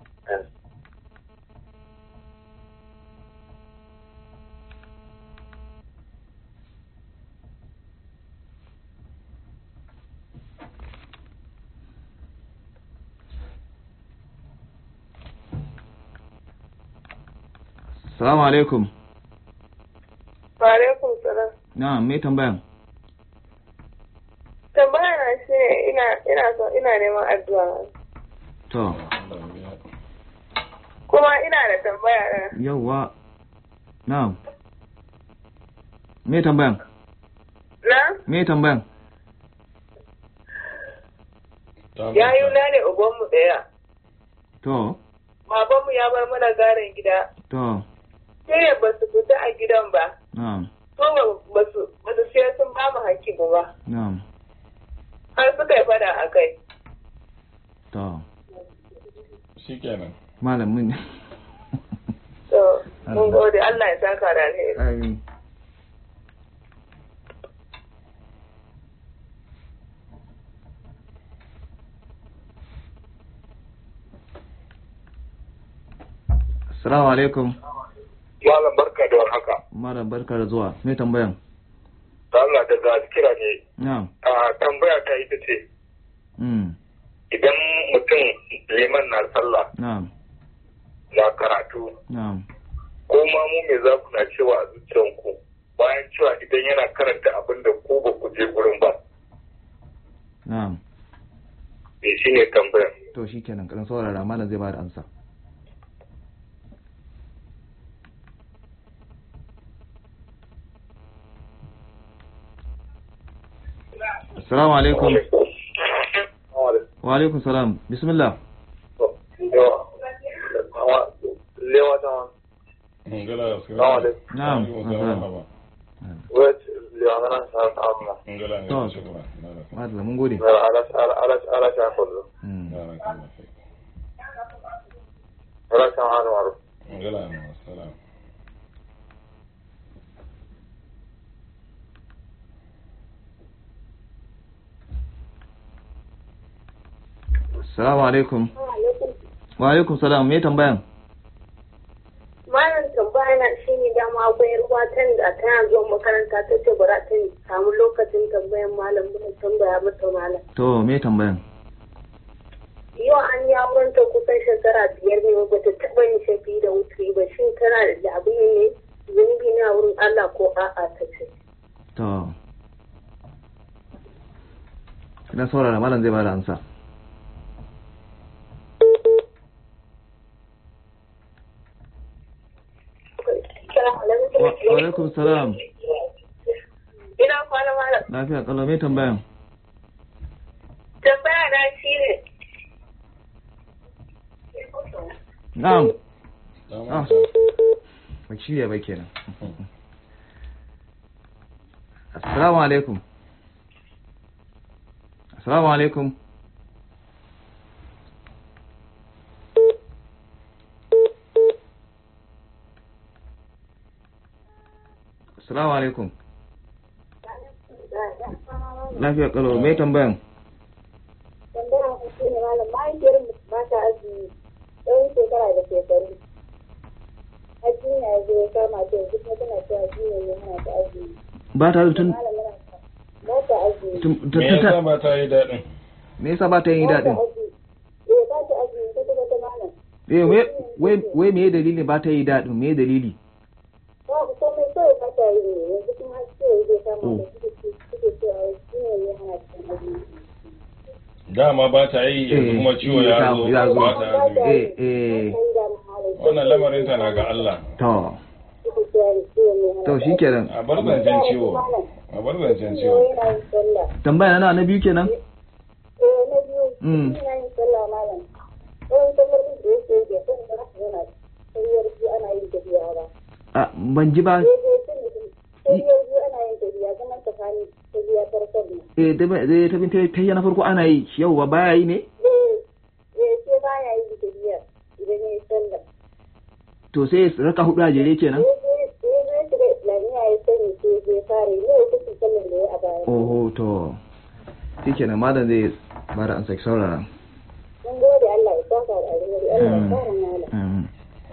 [SPEAKER 2] Salamu alaikum.
[SPEAKER 3] Alaikum salam.
[SPEAKER 2] Na'am, me tambayan?
[SPEAKER 3] Tambaya na shi ne ina ina so ina neman addu'a.
[SPEAKER 2] To,
[SPEAKER 3] Kuma ina da tambaya na.
[SPEAKER 2] yawwa. Na'am. Me tambayan?
[SPEAKER 3] Na?
[SPEAKER 2] Me tambayan?
[SPEAKER 3] Yayu na ne ubanmu ɗaya.
[SPEAKER 2] To,
[SPEAKER 3] Babanmu ya bar mana garin gida.
[SPEAKER 2] to,
[SPEAKER 3] Sai ba su fita a gidan ba.
[SPEAKER 2] na'am,
[SPEAKER 3] So ba su ba su sai sun ba mu hakki ba.
[SPEAKER 2] na'am.
[SPEAKER 3] Har suka yi fada a kai.
[SPEAKER 2] To,
[SPEAKER 1] shikenan
[SPEAKER 2] malamin.
[SPEAKER 3] To, mun gode Allah ya saka da alheri.
[SPEAKER 2] Amin. Assalamu alaikum.
[SPEAKER 4] malam barka da warhaka
[SPEAKER 2] Malam barka da zuwa. Me tambayan?
[SPEAKER 4] da Allah daga kira ne
[SPEAKER 2] Na'am.
[SPEAKER 4] a tambaya ta ita ce
[SPEAKER 2] Mm.
[SPEAKER 4] idan mutum liman na sallah
[SPEAKER 2] Na'am.
[SPEAKER 4] na karatu
[SPEAKER 2] Na'am.
[SPEAKER 4] ko ma mu me za ku na cewa a zuciyanku bayan cewa idan yana karanta abin da ku ba ku je gurin ba
[SPEAKER 2] Na'am.
[SPEAKER 4] me shi ne tambayar
[SPEAKER 2] To shikenan kadan saurara malam zai bada amsa. Assalamu alaikum. Wa alaikum salam. Bismillah.
[SPEAKER 4] lewa ta
[SPEAKER 1] ngala
[SPEAKER 4] Salamu alaikum.
[SPEAKER 2] Na'am.
[SPEAKER 1] ngala
[SPEAKER 4] wet lewa na nan sa ta amma
[SPEAKER 1] ngala
[SPEAKER 2] To.
[SPEAKER 1] ngala shukran ngala
[SPEAKER 2] Madalla mun gode.
[SPEAKER 4] ala ala ala ala ta kullu
[SPEAKER 2] Mm.
[SPEAKER 1] ngala ngala fik
[SPEAKER 4] ala ta hanu maru
[SPEAKER 1] ngala salam
[SPEAKER 2] Assalamu alaikum. Wa alaikum salam. Me tambayan?
[SPEAKER 3] Malam tambaya na shi ne dama akwai ruwa tan da tana zuwa makaranta ta ce bara ta samu lokacin tambayan malam mun tambaya mata malam.
[SPEAKER 2] To me tambayan?
[SPEAKER 3] Yau an yi auren ta kusan shekara biyar ne ba ta taɓa yin shafi da wuturi ba shin tana da abin ne zunubi na wurin Allah ko a'a ta ce.
[SPEAKER 2] To. Idan saurara malam zai bada amsa. Wa wa alaikum salam.
[SPEAKER 3] Ina kwana malam.
[SPEAKER 2] Lafiya kalau me tambayan?
[SPEAKER 3] Tambaya na shi ne.
[SPEAKER 2] Na'am.
[SPEAKER 1] Salamu
[SPEAKER 2] Ah.
[SPEAKER 1] alaikum.
[SPEAKER 2] Ba shirya ba kenan. Assalamu alaikum. Assalamu alaikum. Assalamu alaikum. Lafiya kalau me tambayan?
[SPEAKER 3] Tambaya na shi ne malam mahaifiyar mu ba ta azumi tsawon shekara da shekaru. Ajiya ya zo ya kama ta yanzu kuma tana cewa jiya ya hana ta azumi.
[SPEAKER 2] Ba ta tun
[SPEAKER 3] Malam yana ba ta azumi.
[SPEAKER 2] tun-
[SPEAKER 1] me
[SPEAKER 2] ta- ta-
[SPEAKER 1] yasa ba ta yi daɗin
[SPEAKER 2] me yasa ba ta yin daɗin?
[SPEAKER 3] Eh ba ta azumi ta kuma
[SPEAKER 2] eh wai wai wai me dalili ba ta yi daɗin me dalili
[SPEAKER 3] babu komai kawai ba ta yi ne yanzu kuma har ciwo zai kama
[SPEAKER 2] Oh.
[SPEAKER 3] da suke ce suke cewa shi ne ya hana cikin azumi
[SPEAKER 1] dama ba ta yi yanzu
[SPEAKER 2] Eh,
[SPEAKER 1] kuma ciwo
[SPEAKER 2] ya
[SPEAKER 1] ya
[SPEAKER 2] samu-
[SPEAKER 1] zo
[SPEAKER 2] ya zo.
[SPEAKER 1] ba ta azumi.
[SPEAKER 2] eh eh
[SPEAKER 1] wannan lamarin ta na ga Allah
[SPEAKER 2] to to shikenan
[SPEAKER 1] a bar zancen ciwo a bar zancen ciwo
[SPEAKER 3] yana yin sallah
[SPEAKER 2] tambaya na na biyu kenan
[SPEAKER 3] eh na biyu
[SPEAKER 2] Mm.
[SPEAKER 3] yana yin sallah malam ɗan sallar da yake yi da kan da haka yana sayyar biyu ana yin tafiya ba
[SPEAKER 2] a ban ji ba
[SPEAKER 3] sayyar biyu ana yin tafiya zaman tsakanin tafiya farkon nan
[SPEAKER 2] eh da ba- da ta bin ta ta na farko ana yi yau ba baya yi ne
[SPEAKER 3] eh eh sai baya yin tafiya idan ya yi sallah
[SPEAKER 2] to sai raka hudu a jere kenan
[SPEAKER 3] sai zai shiga islamiyya ya sani sai zai fara yi ne kusa sallar da ya a baya
[SPEAKER 2] oho to shikenan malam zai bada an saki saurara
[SPEAKER 3] mun gode Allah ya saka da alheri Allah ya fara malam
[SPEAKER 2] Mm.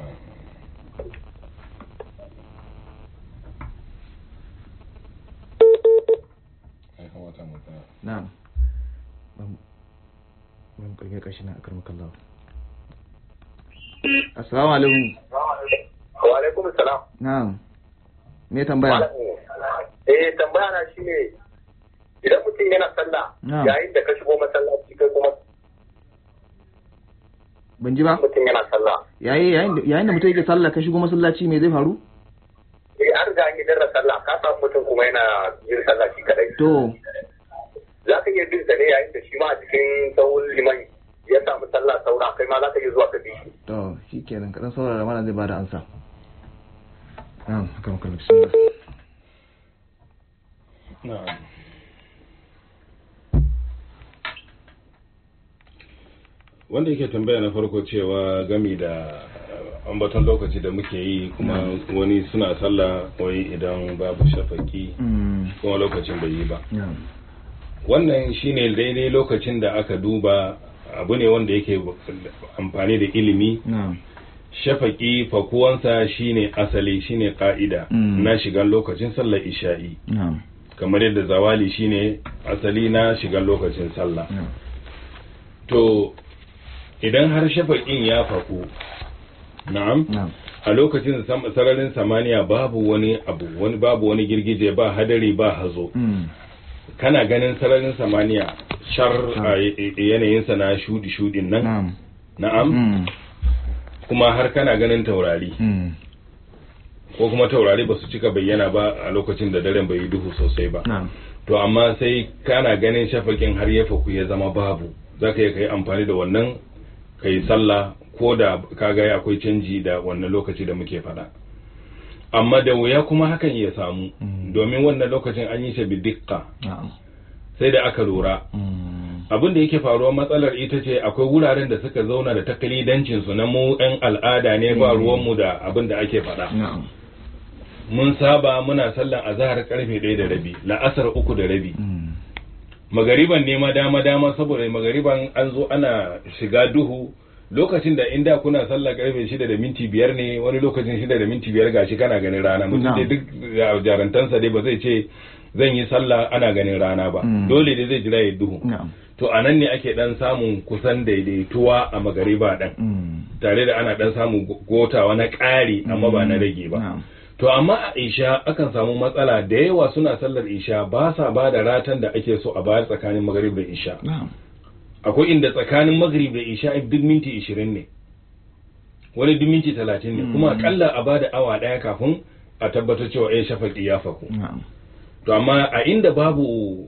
[SPEAKER 1] Ya kamata mu tsaya.
[SPEAKER 2] na'am ban ban karge kashi na akar makallahu assalamu alaikum
[SPEAKER 4] wa alaikum salam
[SPEAKER 2] na'am me tambaya
[SPEAKER 4] eh tambaya na shine idan mutum yana sallah
[SPEAKER 2] Na'am.
[SPEAKER 4] yayin da ka shigo masallaci kai kuma
[SPEAKER 2] ban ji ba
[SPEAKER 4] mutum yana sallah
[SPEAKER 2] yayi yayin da yayin da mutum yake sallah ka shigo masallaci me zai faru
[SPEAKER 4] eh an riga an yi darra sallah ka samu mutum kuma yana yin sallah shi kadai
[SPEAKER 2] to
[SPEAKER 4] za ka iya bin sa ne yayin da shi ma a cikin sahun liman ya samu sallah saura kai ma za ka iya zuwa ka bi shi
[SPEAKER 2] to shikenan kadan saurara mana zai bada ansa na'am akar makallahu bismillah
[SPEAKER 1] Na'am. wanda yake tambaya na farko cewa gami da uh, ambaton lokaci da muke yi kuma wani suna sallah wai idan babu shafaki
[SPEAKER 2] mm
[SPEAKER 1] kuma lokacin bai yi ba
[SPEAKER 2] na'am
[SPEAKER 1] wannan shine daidai lokacin da aka duba abu ne wanda yake amfani da ilimi
[SPEAKER 2] na'am
[SPEAKER 1] shafaki fakuwansa shine asali shine ka'ida
[SPEAKER 2] Mm.
[SPEAKER 1] na shigan lokacin sallar isha'i
[SPEAKER 2] na'am
[SPEAKER 1] kamar yadda zawali shine asali na shigan lokacin sallah
[SPEAKER 2] na'am
[SPEAKER 1] to idan har shafaƙin ya faku na'am
[SPEAKER 2] na'am
[SPEAKER 1] a lokacin sam- sararin samaniya babu wani abu wani babu wani girgije ba hadari ba hazo
[SPEAKER 2] mm
[SPEAKER 1] kana ganin sararin samaniya shar
[SPEAKER 2] Shar.
[SPEAKER 1] a y- y- yanayinsa na shudi shudin nan
[SPEAKER 2] na'am
[SPEAKER 1] na'am
[SPEAKER 2] mm
[SPEAKER 1] kuma har kana ganin taurari
[SPEAKER 2] mm
[SPEAKER 1] ko kuma taurari ba su cika bayyana ba a lokacin da daren bai yi duhu sosai ba
[SPEAKER 2] na'am
[SPEAKER 1] to amma sai kana ganin shafakin har ya faku ya zama babu za ka iya kai amfani da wannan ka yi sallah ko da ka ga akwai canji da wannan lokaci da muke faɗa amma da wuya kuma hakan ya samu
[SPEAKER 2] Mm.
[SPEAKER 1] domin wannan lokacin an yi shi bidikka
[SPEAKER 2] na'am
[SPEAKER 1] sai da aka lura
[SPEAKER 2] mm
[SPEAKER 1] abin da yake faruwa matsalar ita ce akwai wuraren da suka zauna da takalidancin su na mu 'yan al'ada ne ba
[SPEAKER 2] Mm.
[SPEAKER 1] ruwanmu da abin da ake faɗa
[SPEAKER 2] na'am
[SPEAKER 1] mun saba muna sallan azahar karfe ɗaya da rabi la'asar uku da rabi
[SPEAKER 2] mm
[SPEAKER 1] magariban ne ma dama dama saboda magariban an zo ana shiga duhu lokacin da inda kuna sallah karfe shida da minti biyar ne wani lokacin shida da minti biyar gashi kana ganin rana mutum
[SPEAKER 2] Na'am.
[SPEAKER 1] dai duk ja- jarantansa dai ba zai ce zan yi sallah ana ganin rana ba
[SPEAKER 2] Mm.
[SPEAKER 1] dole dai zai jira ya duhu
[SPEAKER 2] na'am
[SPEAKER 1] to a nan ne ake dan samun kusan daidaituwa a magariba dan
[SPEAKER 2] mm
[SPEAKER 1] tare da ana dan samun gotawa na ƙari amma ba na rage ba
[SPEAKER 2] na'am
[SPEAKER 1] To amma a isha akan samu matsala da yawa suna sallar isha ba sa ba da ratan da ake so a bayar tsakanin magrib da isha.
[SPEAKER 2] na'am
[SPEAKER 1] Akwai inda tsakanin magrib da isha duk minti ishirin ne, wani duk minti talatin ne, kuma
[SPEAKER 2] Mm.
[SPEAKER 1] akalla a ba da awa ɗaya kafin a tabbatar cewa ya shafaƙi ya faku.
[SPEAKER 2] na'am
[SPEAKER 1] To amma a inda babu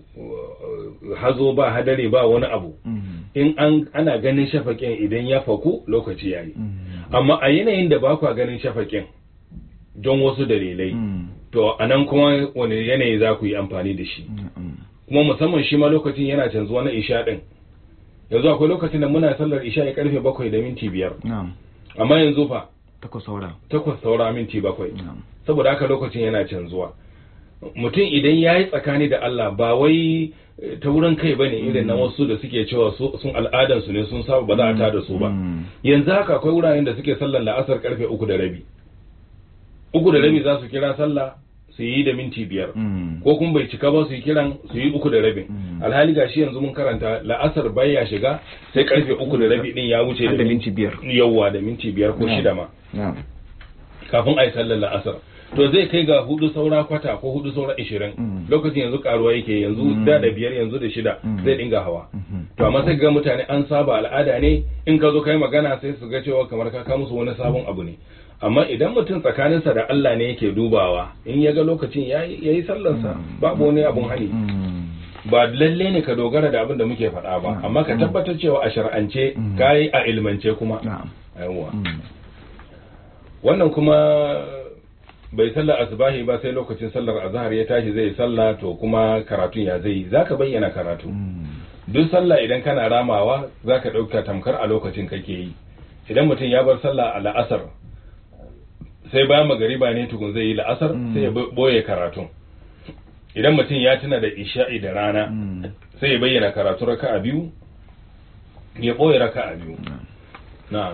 [SPEAKER 1] uh, hazo ba hadari ba wani abu,
[SPEAKER 2] mm
[SPEAKER 1] in an ana ganin shafaƙin idan ya faku lokaci ya yi.
[SPEAKER 2] mm
[SPEAKER 1] Amma a yanayin da ba kwa ganin shafaƙin don wasu dalilai.
[SPEAKER 2] mm
[SPEAKER 1] to a nan kuma wani yanayi za ku yi amfani da shi
[SPEAKER 2] na'am
[SPEAKER 1] kuma musamman shi ma lokacin yana canzuwa na isha din yanzu akwai lokacin da muna sallar isha ya karfe bakwai da minti biyar
[SPEAKER 2] na'am
[SPEAKER 1] amma yanzu fa
[SPEAKER 2] takwas saura
[SPEAKER 1] takwas saura minti bakwai
[SPEAKER 2] na'am
[SPEAKER 1] saboda haka lokacin yana canzuwa mutum idan ya yi tsakani da Allah ba wai eh, ta wurin kai bane irin na wasu da suke cewa su- sun al'adansu ne sun saba ba za a tada su ba
[SPEAKER 2] Mm.
[SPEAKER 1] yanzu haka akwai wuraren da suke sallar la'asar karfe uku da rabi uku da rabi za su kira sallah su yi da minti biyar
[SPEAKER 2] Mm.
[SPEAKER 1] ko kuma bai cika ba su yi kiran su yi uku da rabin
[SPEAKER 2] Mm.
[SPEAKER 1] alhali gashi yanzu mun karanta la'asar baya shiga sai karfe uku da rabi din ya wuce
[SPEAKER 2] Har da minti biyar.
[SPEAKER 1] yawwa da minti biyar ko
[SPEAKER 2] Na'am.
[SPEAKER 1] shida ma
[SPEAKER 2] na'am
[SPEAKER 1] kafin a yi sallar la'asar to zai kai ga hudu saura kwata ko hudu saura ishirin
[SPEAKER 2] Mm.
[SPEAKER 1] lokacin yanzu karuwa yake yanzu
[SPEAKER 2] Mm.
[SPEAKER 1] da da biyar yanzu da shida
[SPEAKER 2] Mm.
[SPEAKER 1] zai dinga hawa
[SPEAKER 2] Mhm.
[SPEAKER 1] to amma sai ga mutane an saba al'ada ne in ka zo kai magana sai su ga cewa kamar ka ka musu wani sabon abu ne amma idan mutum tsakaninsa da Allah ne yake dubawa in ya ga lokacin ya yi sallarsa babu wani abun hani
[SPEAKER 2] Mm.
[SPEAKER 1] ba lalle ne ka dogara da abin da muke faɗa ba
[SPEAKER 2] Mm.
[SPEAKER 1] amma ka tabbatar cewa a shar'ance
[SPEAKER 2] Mm.
[SPEAKER 1] ka yi a ilmance kuma
[SPEAKER 2] na'am
[SPEAKER 1] yawwa
[SPEAKER 2] Mm.
[SPEAKER 1] wannan kuma bai sallar asubahi ba sai lokacin sallar azhar ya tashi zai sallah to kuma karatun ya zai zaka bayyana karatu
[SPEAKER 2] Mm.
[SPEAKER 1] duk sallah idan kana ramawa zaka dauka tamkar a lokacin kake yi idan mutum ya bar sallah a la'asar sai bayan magariba ne tukun zai yi la'asar
[SPEAKER 2] Mm.
[SPEAKER 1] sai ya bo- boye karatun idan mutum ya tuna da isha'i da rana
[SPEAKER 2] Mm.
[SPEAKER 1] sai ya bayyana karatu raka'a biyu ya boye raka'a biyu
[SPEAKER 2] Na'am.
[SPEAKER 1] na'am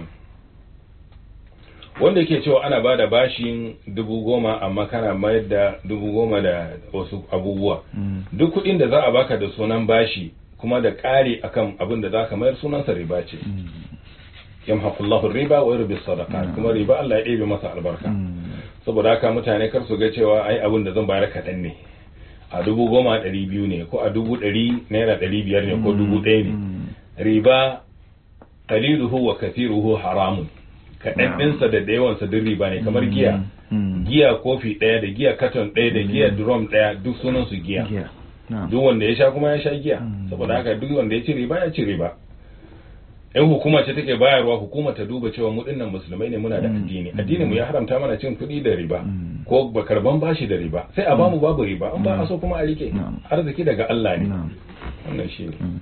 [SPEAKER 1] wanda yake cewa ana bada bashin dubu goma amma kana mayar da dubu goma da wasu abubuwa
[SPEAKER 2] Mm.
[SPEAKER 1] duk kuɗin da za a baka da sunan bashi kuma da ƙari akan abin da za ka mayar sunansa riba ce
[SPEAKER 2] Mm.
[SPEAKER 1] yamhaqullahu riba wa yurbi sadaqat
[SPEAKER 2] Mm.
[SPEAKER 1] kuma riba Allah ya ɗebe masa albarka
[SPEAKER 2] Mm.
[SPEAKER 1] saboda haka mutane kar su ga cewa ai abin da zan bayar kaɗan ne a dubu goma ɗari biyu ne ko a dubu ɗari naira ɗari biyar ne ko dubu ɗaya ne
[SPEAKER 2] Mm.
[SPEAKER 1] riba qaliluhu wa kathiruhu haramun kaɗan ɗinsa da da yawansa duk riba ne kamar giya
[SPEAKER 2] Mm.
[SPEAKER 1] giya kofi ɗaya da giya katon ɗaya da giya drum ɗaya duk sunan su giya
[SPEAKER 2] Giya. Na'am.
[SPEAKER 1] duk wanda ya sha kuma ya sha giya
[SPEAKER 2] Mm.
[SPEAKER 1] saboda haka duk wanda ya ci riba ya ci riba in hukuma ce take bayarwa hukuma ta duba cewa mu dinnan musulmai ne muna da
[SPEAKER 2] Mm.
[SPEAKER 1] addini addini mu ya haramta mana cin kuɗi da riba
[SPEAKER 2] Mm.
[SPEAKER 1] ko ba karban bashi da riba sai a bamu babu riba an ba a so kuma a rike
[SPEAKER 2] Na'am.
[SPEAKER 1] arziki daga Allah ne
[SPEAKER 2] Na'am.
[SPEAKER 1] wannan shi ne
[SPEAKER 2] Mm.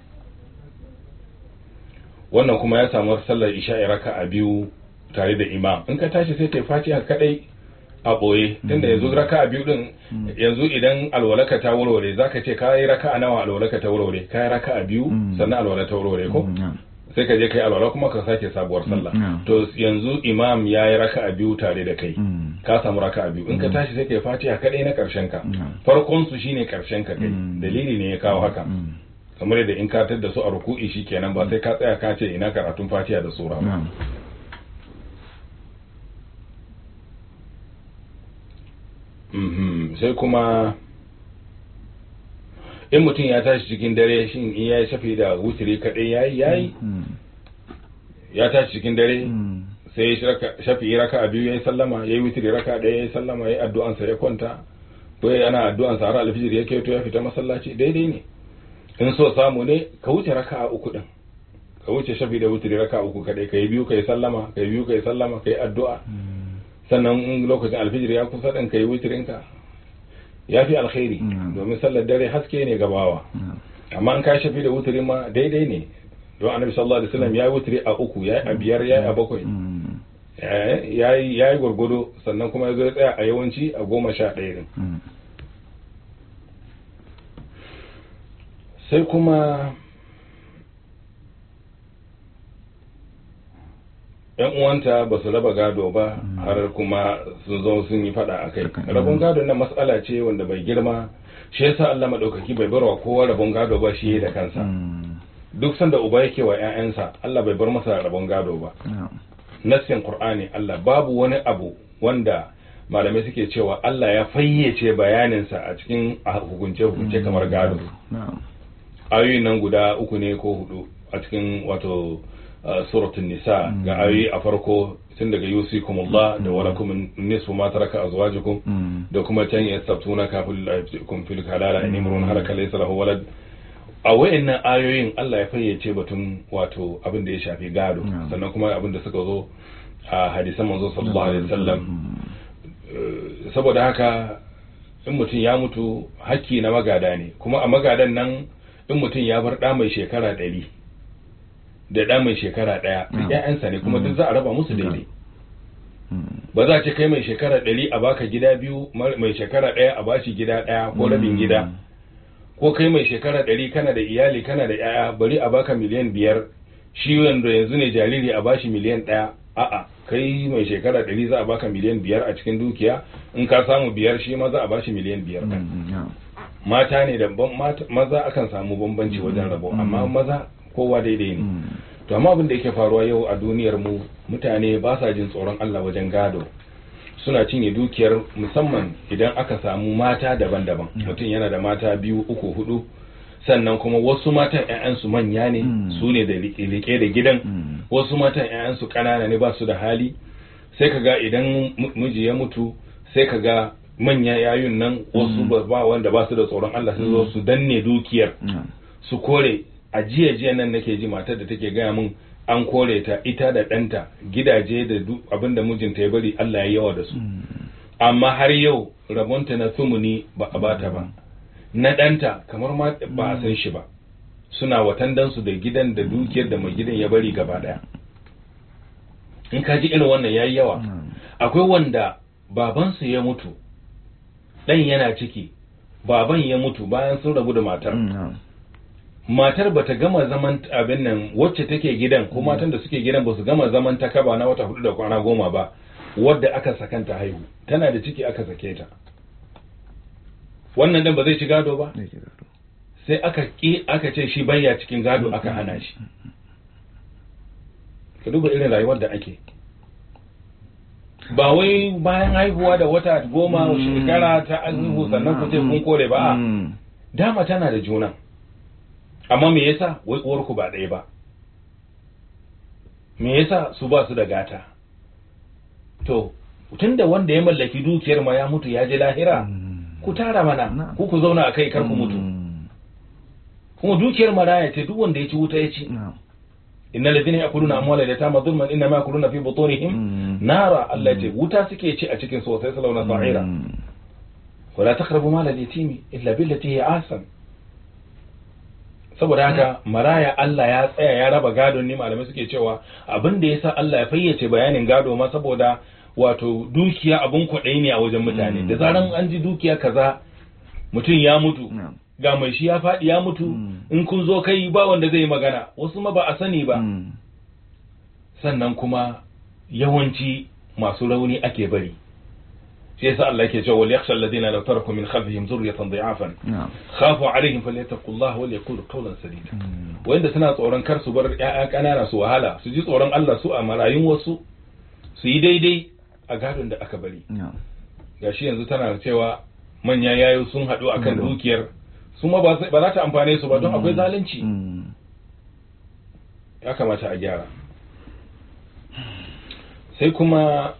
[SPEAKER 1] wannan kuma ya samu sallar isha'i raka'a biyu tare da imam in ka tashi sai kai fatiha kadai a boye tunda yanzu raka'a biyu din yanzu idan alwalaka ta warware zaka ce ka yi raka'a nawa alwalaka ta warware ka yi raka'a biyu
[SPEAKER 2] Mm.
[SPEAKER 1] sannan alwala ta warware ko
[SPEAKER 2] Mm. Na'am.
[SPEAKER 1] sai ka je kai alwala kuma ka sake sabuwar sallah
[SPEAKER 2] Mm.
[SPEAKER 1] to yanzu imam ya yi raka'a biyu tare da kai
[SPEAKER 2] Mm.
[SPEAKER 1] ka samu raka'a biyu in ka tashi sai kai fatiha kadai na karshen ka
[SPEAKER 2] Mm.
[SPEAKER 1] farkon su shine karshen ka kai
[SPEAKER 2] Mm.
[SPEAKER 1] dalili ne ya kawo haka
[SPEAKER 2] Mm.
[SPEAKER 1] kamar yadda in ka da su a ruku'i shikenan ba sai ka tsaya ka ce ina karatun fatiha da sura ba
[SPEAKER 2] Na'am.
[SPEAKER 1] Mhm. sai kuma in mutum ya tashi cikin dare shin in ya yi shafi da wutiri kaɗai ya yi ya yi
[SPEAKER 2] Mm.
[SPEAKER 1] ya tashi cikin dare
[SPEAKER 2] Mm.
[SPEAKER 1] sai ya shiraka- shafi raka a biyu ya yi sallama ya yi wutiri raka ɗaya ya yi sallama ya yi addu'ansa ya kwanta ko ya ana addu'ansa har alfijir ya keto ya fita masallaci daidai ne in so samu ne ka wuce raka a uku ɗin ka wuce shafi da wutiri raka a uku kaɗai ka yi biyu ka yi sallama ka yi biyu ka yi sallama ka yi addu'a sannan in lokacin alfijir ya kusa ɗin ka yi wutirinka ya fi alkhairi
[SPEAKER 2] Mm.
[SPEAKER 1] domin sallar dare haske ne gabawa
[SPEAKER 2] Na'am.
[SPEAKER 1] amma in ka shafi da wutiri ma daidai ne don annabi sallallahu alaihi wasallam ya yi wutiri a uku ya yi a biyar ya yi a bakwai
[SPEAKER 2] Mm.
[SPEAKER 1] ya yi ya yi gwargwado sannan kuma ya zo ya tsaya a yawanci a goma sha ɗaya din
[SPEAKER 2] Mm.
[SPEAKER 1] sai kuma yan uwanta ba su raba gado ba har kuma sun zo sun yi fada a kai
[SPEAKER 2] Haka,
[SPEAKER 1] rabon
[SPEAKER 2] mm.
[SPEAKER 1] gado na matsala ce wanda bai girma shi yasa Allah madaukaki bai barwa kowa rabon gado ba shi da kansa
[SPEAKER 2] Mm.
[SPEAKER 1] duk sanda uba yake wa ƴaƴansa Allah bai bar masa rabon gado ba
[SPEAKER 2] Na'am.
[SPEAKER 1] nassin Qur'ani Allah babu wani abu wanda malamai suke cewa Allah ya fayyace bayaninsa a cikin hukunce hukunce kamar gado
[SPEAKER 2] Na'am.
[SPEAKER 1] ayoyin nan guda uku ne ko hudu a cikin wato uh, suratul nisa ga ayoyi a farko tun daga yusikumullah da walakum nisfu ma taraka azwajukum
[SPEAKER 2] Mm.
[SPEAKER 1] da kuma can yastabtuna kafil kun fil kalala in imrun halaka laysa lahu walad a wayannan ayoyin Allah ya fayyace batun wato abin da ya shafi gado
[SPEAKER 2] Na'am.
[SPEAKER 1] sannan kuma abin da suka zo a hadisan manzo sallallahu alaihi wasallam
[SPEAKER 2] Mm.
[SPEAKER 1] Eh, saboda haka in mutum ya mutu hakki na magada ne kuma a magadan nan in mutum ya bar ɗa mai shekara ɗari da ɗa mai shekara ɗaya duk
[SPEAKER 2] Mm.
[SPEAKER 1] ƴaƴansa ne kuma
[SPEAKER 2] Mm.
[SPEAKER 1] duk za a raba musu daidai
[SPEAKER 2] Mm.
[SPEAKER 1] ba za a ce kai mai shekara ɗari a baka gida biyu mar- mai shekara ɗaya a bashi gida ɗaya ko rabin
[SPEAKER 2] Mm.
[SPEAKER 1] gida ko kai mai shekara ɗari kana da iyali kana da ƴaƴa bari a baka miliyan biyar shi wanda yanzu ne jariri a bashi miliyan ɗaya a'a kai mai shekara ɗari za a baka miliyan biyar a cikin dukiya in ka samu biyar shi ma za a bashi miliyan biyar ɗin
[SPEAKER 2] Mm, na'am.
[SPEAKER 1] mata ne da ban- mata- maza akan samu bambanci wajen rabo amma maza kowa daidai ne
[SPEAKER 2] Mm,
[SPEAKER 1] to amma abin da yake faruwa yau a duniyar mu mutane ba sa jin tsoron Allah wajen gado suna cinye dukiyar musamman idan aka samu mata daban-daban mutum yana da mata biyu uku hudu sannan kuma wasu matan 'ya'yansu manya ne
[SPEAKER 2] Mm.
[SPEAKER 1] su ne da rike da gidan
[SPEAKER 2] mm,
[SPEAKER 1] wasu matan 'ya'yansu ƙanana ne ba su da hali sai ka ga idan mu- miji ya mutu sai ka ga manya yayun nan wasu ba ba wanda ba su da tsoron Allah su zo su danne dukiyar
[SPEAKER 2] na'am.
[SPEAKER 1] su kore a jiya jiya nan nake ji matar da take gaya min an kore ta ita da ɗanta gidaje da duk abin da mijinta ya bari Allah ya yawa da su
[SPEAKER 2] Mm,
[SPEAKER 1] amma har yau rabonta na sumuni ba a bata ba na ɗanta kamar ma ba a san shi ba suna watandansu da gidan da dukiyar da mai gidan ya bari gaba ɗaya in ka ji irin wannan yayi yawa
[SPEAKER 2] na'am.
[SPEAKER 1] akwai wanda babansu ya mutu ɗan yana ciki baban ya mutu bayan sun rabu da matar
[SPEAKER 2] Mm, na'am.
[SPEAKER 1] matar bata gama zaman abin nan wacce take gidan ko matan da suke gidan ba su gama zaman ta kaba na wata hudu da kwana goma ba wadda aka sakanta haihu tana da ciki aka sake ta wannan dan ba zai ci gado ba
[SPEAKER 2] Zai ci gado.
[SPEAKER 1] sai aka ki aka ce shi bayya cikin gado aka hana shi ka duba irin rayuwar da ake ba wai bayan haihuwa da wata goma
[SPEAKER 2] Mm.
[SPEAKER 1] shekara ta haihu sannan ku ce kun kore ba a
[SPEAKER 2] Mm,
[SPEAKER 1] dama tana da juna amma me yasa wai uwarku ba ɗaya ba me yasa su ba su da gata to tunda wanda ya mallaki dukiyar ma ya mutu ya je lahira
[SPEAKER 2] mm,
[SPEAKER 1] ku tara mana
[SPEAKER 2] Na'am.
[SPEAKER 1] ku ku zauna a kai kar ku mutu
[SPEAKER 2] mm,
[SPEAKER 1] kuma dukiyar maraya ce duk wanda ya ci wuta ya ci
[SPEAKER 2] na'am.
[SPEAKER 1] innal ladhina ya'kuluna amwala yatama dhulman inma ya'kuluna fi butunihim
[SPEAKER 2] Mm,
[SPEAKER 1] nara Allah ce wuta suke ci a cikin su sai salawna sa'ira
[SPEAKER 2] mm,
[SPEAKER 1] wala taqrabu mal al-yatimi illa billati hi ahsan saboda haka maraya Allah ya tsaya ya raba gadon ne malamai suke cewa abin da yasa Allah ya fayyace bayanin gado ma saboda wato dukiya abun kwaɗayi ne a wajen mutane
[SPEAKER 2] Mm.
[SPEAKER 1] da zaran an ji dukiya kaza mutum ya mutu
[SPEAKER 2] na'am.
[SPEAKER 1] ga mai shi ya faɗi ya mutu
[SPEAKER 2] Mm.
[SPEAKER 1] in kun zo kai ba wanda zai yi magana wasu ma ba a sani ba
[SPEAKER 2] Mm,
[SPEAKER 1] sannan kuma yawanci masu rauni ake bari shi yasa Allah yake cewa wal yakhsha alladhina law taraku min khalfihim dhurriyatan dha'afan
[SPEAKER 2] na'am.
[SPEAKER 1] khafu alaihim falyattaqullaha wal yaqulu qawlan sadida
[SPEAKER 2] Mm,
[SPEAKER 1] wanda suna tsoron kar su bar ƴaƴa ƙanana su wahala su ji tsoron Allah su a marayun wasu su yi daidai a gadon da aka bari
[SPEAKER 2] na'am.
[SPEAKER 1] gashi yanzu tana cewa manya yayo sun haɗu akan
[SPEAKER 2] Mm.
[SPEAKER 1] dukiyar su ma ba za ta amfane su ba don akwai zalunci
[SPEAKER 2] Mm,
[SPEAKER 1] ya kamata a gyara sai kuma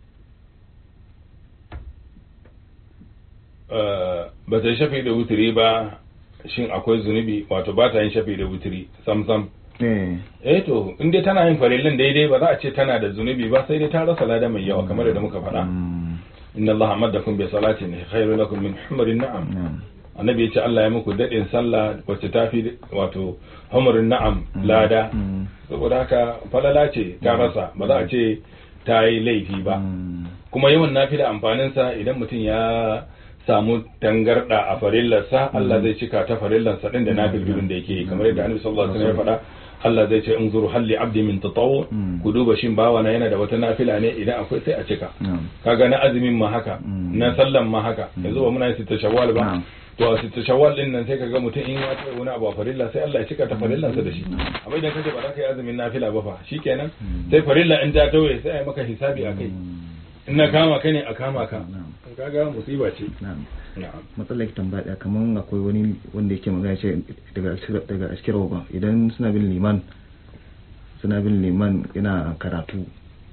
[SPEAKER 1] eh, ba ta yi shafi da wuturi ba shin akwai zunubi wato ba ta yin shafi da wuturi sam sam
[SPEAKER 2] eh,
[SPEAKER 1] eh to in dai tana yin farillin daidai ba za a ce tana da zunubi ba sai dai ta rasa lada mai yawa kamar da muka faɗa
[SPEAKER 2] mm,
[SPEAKER 1] inna allaha amadakum bi salatin khairu lakum min humrin na'am
[SPEAKER 2] na'am.
[SPEAKER 1] annabi ya ce Allah ya muku dadin sallah wacce tafi wato humrin na'am lada
[SPEAKER 2] Mm,
[SPEAKER 1] saboda haka falala ce ta rasa ba za a ce ta yi laifi ba
[SPEAKER 2] mm,
[SPEAKER 1] kuma yawan nafila amfaninsa idan mutum ya samu tangarda a farillarsa Allah zai cika ta farillarsa din da nafilin da yake yi kamar yadda Annabi sallallahu alaihi wasallam ya faɗa Allah zai ce unzuru halli abdi min tatawu
[SPEAKER 2] Mm.
[SPEAKER 1] ku duba shin bawa na yana da wata nafila ne idan akwai sai a cika
[SPEAKER 2] na'am.
[SPEAKER 1] kaga na azumin ma haka
[SPEAKER 2] Mm.
[SPEAKER 1] na sallan ma haka yanzu ba muna yin sita shawwal ba
[SPEAKER 2] Na'am.
[SPEAKER 1] to a sita shawwal din nan sai kaga mutum in ya taɓa wani abu a farilla sai Allah ya cika ta farillansa da shi amma idan kace ba za ka yi azumin nafila ba fa shikenan sai farilla in ta tauye sai a yi maka hisabi akai
[SPEAKER 2] Mm,
[SPEAKER 1] in na kama ka ne a kama ka
[SPEAKER 2] na'am.
[SPEAKER 1] kaga musiba ce
[SPEAKER 2] na'am.
[SPEAKER 1] na'am
[SPEAKER 2] matsalar ki tambaya ɗaya kamar akwai wani wanda yake magana ce daga askira- daga askirawa ba idan suna bin liman suna bin liman yana karatu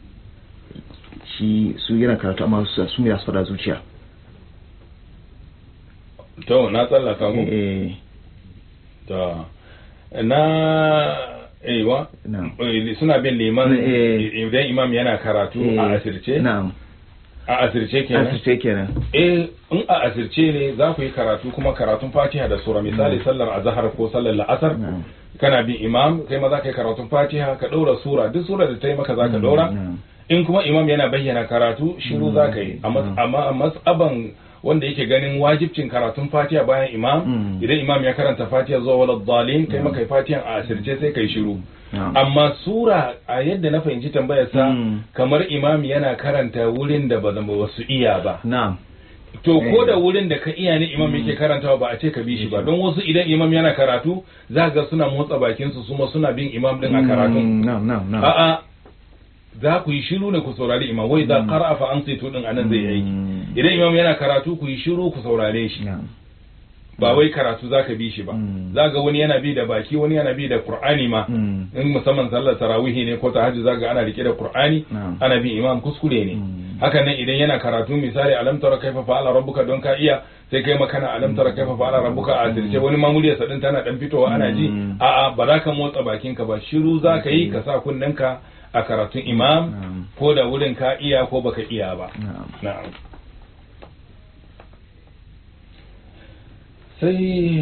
[SPEAKER 2] shi su yana karatu amma su su ne za su faɗa zuciya
[SPEAKER 1] to na tsallaka mu
[SPEAKER 2] eh
[SPEAKER 1] to na aiwa
[SPEAKER 2] na'am
[SPEAKER 1] eh, suna bin liman
[SPEAKER 2] Eh.
[SPEAKER 1] idan imam yana karatu
[SPEAKER 2] eh,
[SPEAKER 1] a asirce
[SPEAKER 2] na'am
[SPEAKER 1] a asirce kenan
[SPEAKER 2] asirce kenan
[SPEAKER 1] eh in a asirce ne za ku yi karatu kuma karatun fatiha da sura misali sallar azhar ko sallar la'asar
[SPEAKER 2] na'am
[SPEAKER 1] kana bin imam kai ma za ka yi karatun fatiha ka ɗora sura duk sura da ta yi maka za ka ɗora
[SPEAKER 2] na'am
[SPEAKER 1] in kuma imam yana bayyana karatu shiru
[SPEAKER 2] Mm,
[SPEAKER 1] za ka yi
[SPEAKER 2] mm.
[SPEAKER 1] amma a matsaban wanda yake ganin wajibcin karatun fatiha bayan imam
[SPEAKER 2] Mm.
[SPEAKER 1] idan imam ya karanta fatiha zuwa wala dalin kai maka fatiha a asirce sai kai shiru
[SPEAKER 2] na'am
[SPEAKER 1] amma sura a yadda na fahimci tambayar sa
[SPEAKER 2] Mm.
[SPEAKER 1] kamar imam yana karanta wurin da ba zama wasu iya ba
[SPEAKER 2] na'am
[SPEAKER 1] to ko
[SPEAKER 2] Eh.
[SPEAKER 1] da wurin da ka iya ne imam yake karantawa ba a ce ka bi shi ba don wasu idan imam yana karatu za ga suna motsa bakin su kuma suna bin imam din a karatun
[SPEAKER 2] Mm, na'am na'am na'am
[SPEAKER 1] a'a za ku yi shiru ne ku saurari imam wai za qara'a fa ansitu din anan zai yi aiki
[SPEAKER 2] Mm.
[SPEAKER 1] idan imam yana karatu ku yi shiru ku saurare shi
[SPEAKER 2] na'am
[SPEAKER 1] ba wai karatu za ka bi shi ba
[SPEAKER 2] Mm.
[SPEAKER 1] za ga wani yana bi da baki wani yana bi da qur'ani ma
[SPEAKER 2] Mm.
[SPEAKER 1] in musamman sallar tarawihi ne ko tahajjud za ga ana rike da qur'ani
[SPEAKER 2] Na'am.
[SPEAKER 1] ana bin imam kuskure ne
[SPEAKER 2] Mm.
[SPEAKER 1] haka nan idan yana karatu misali alam tara kaifa fa'ala rabbuka don ka iya sai kai makana alam tara kaifa fa'ala rabbuka a asirce wani ma muryarsa din tana dan fitowa ana ji
[SPEAKER 2] Mm.
[SPEAKER 1] a'a ba za ka motsa bakinka ba shiru za ka yi ka sa kunnenka a karatun imam
[SPEAKER 2] Na'am.
[SPEAKER 1] ko da wurin ka iya ko baka iya ba
[SPEAKER 2] na'am
[SPEAKER 1] na'am sai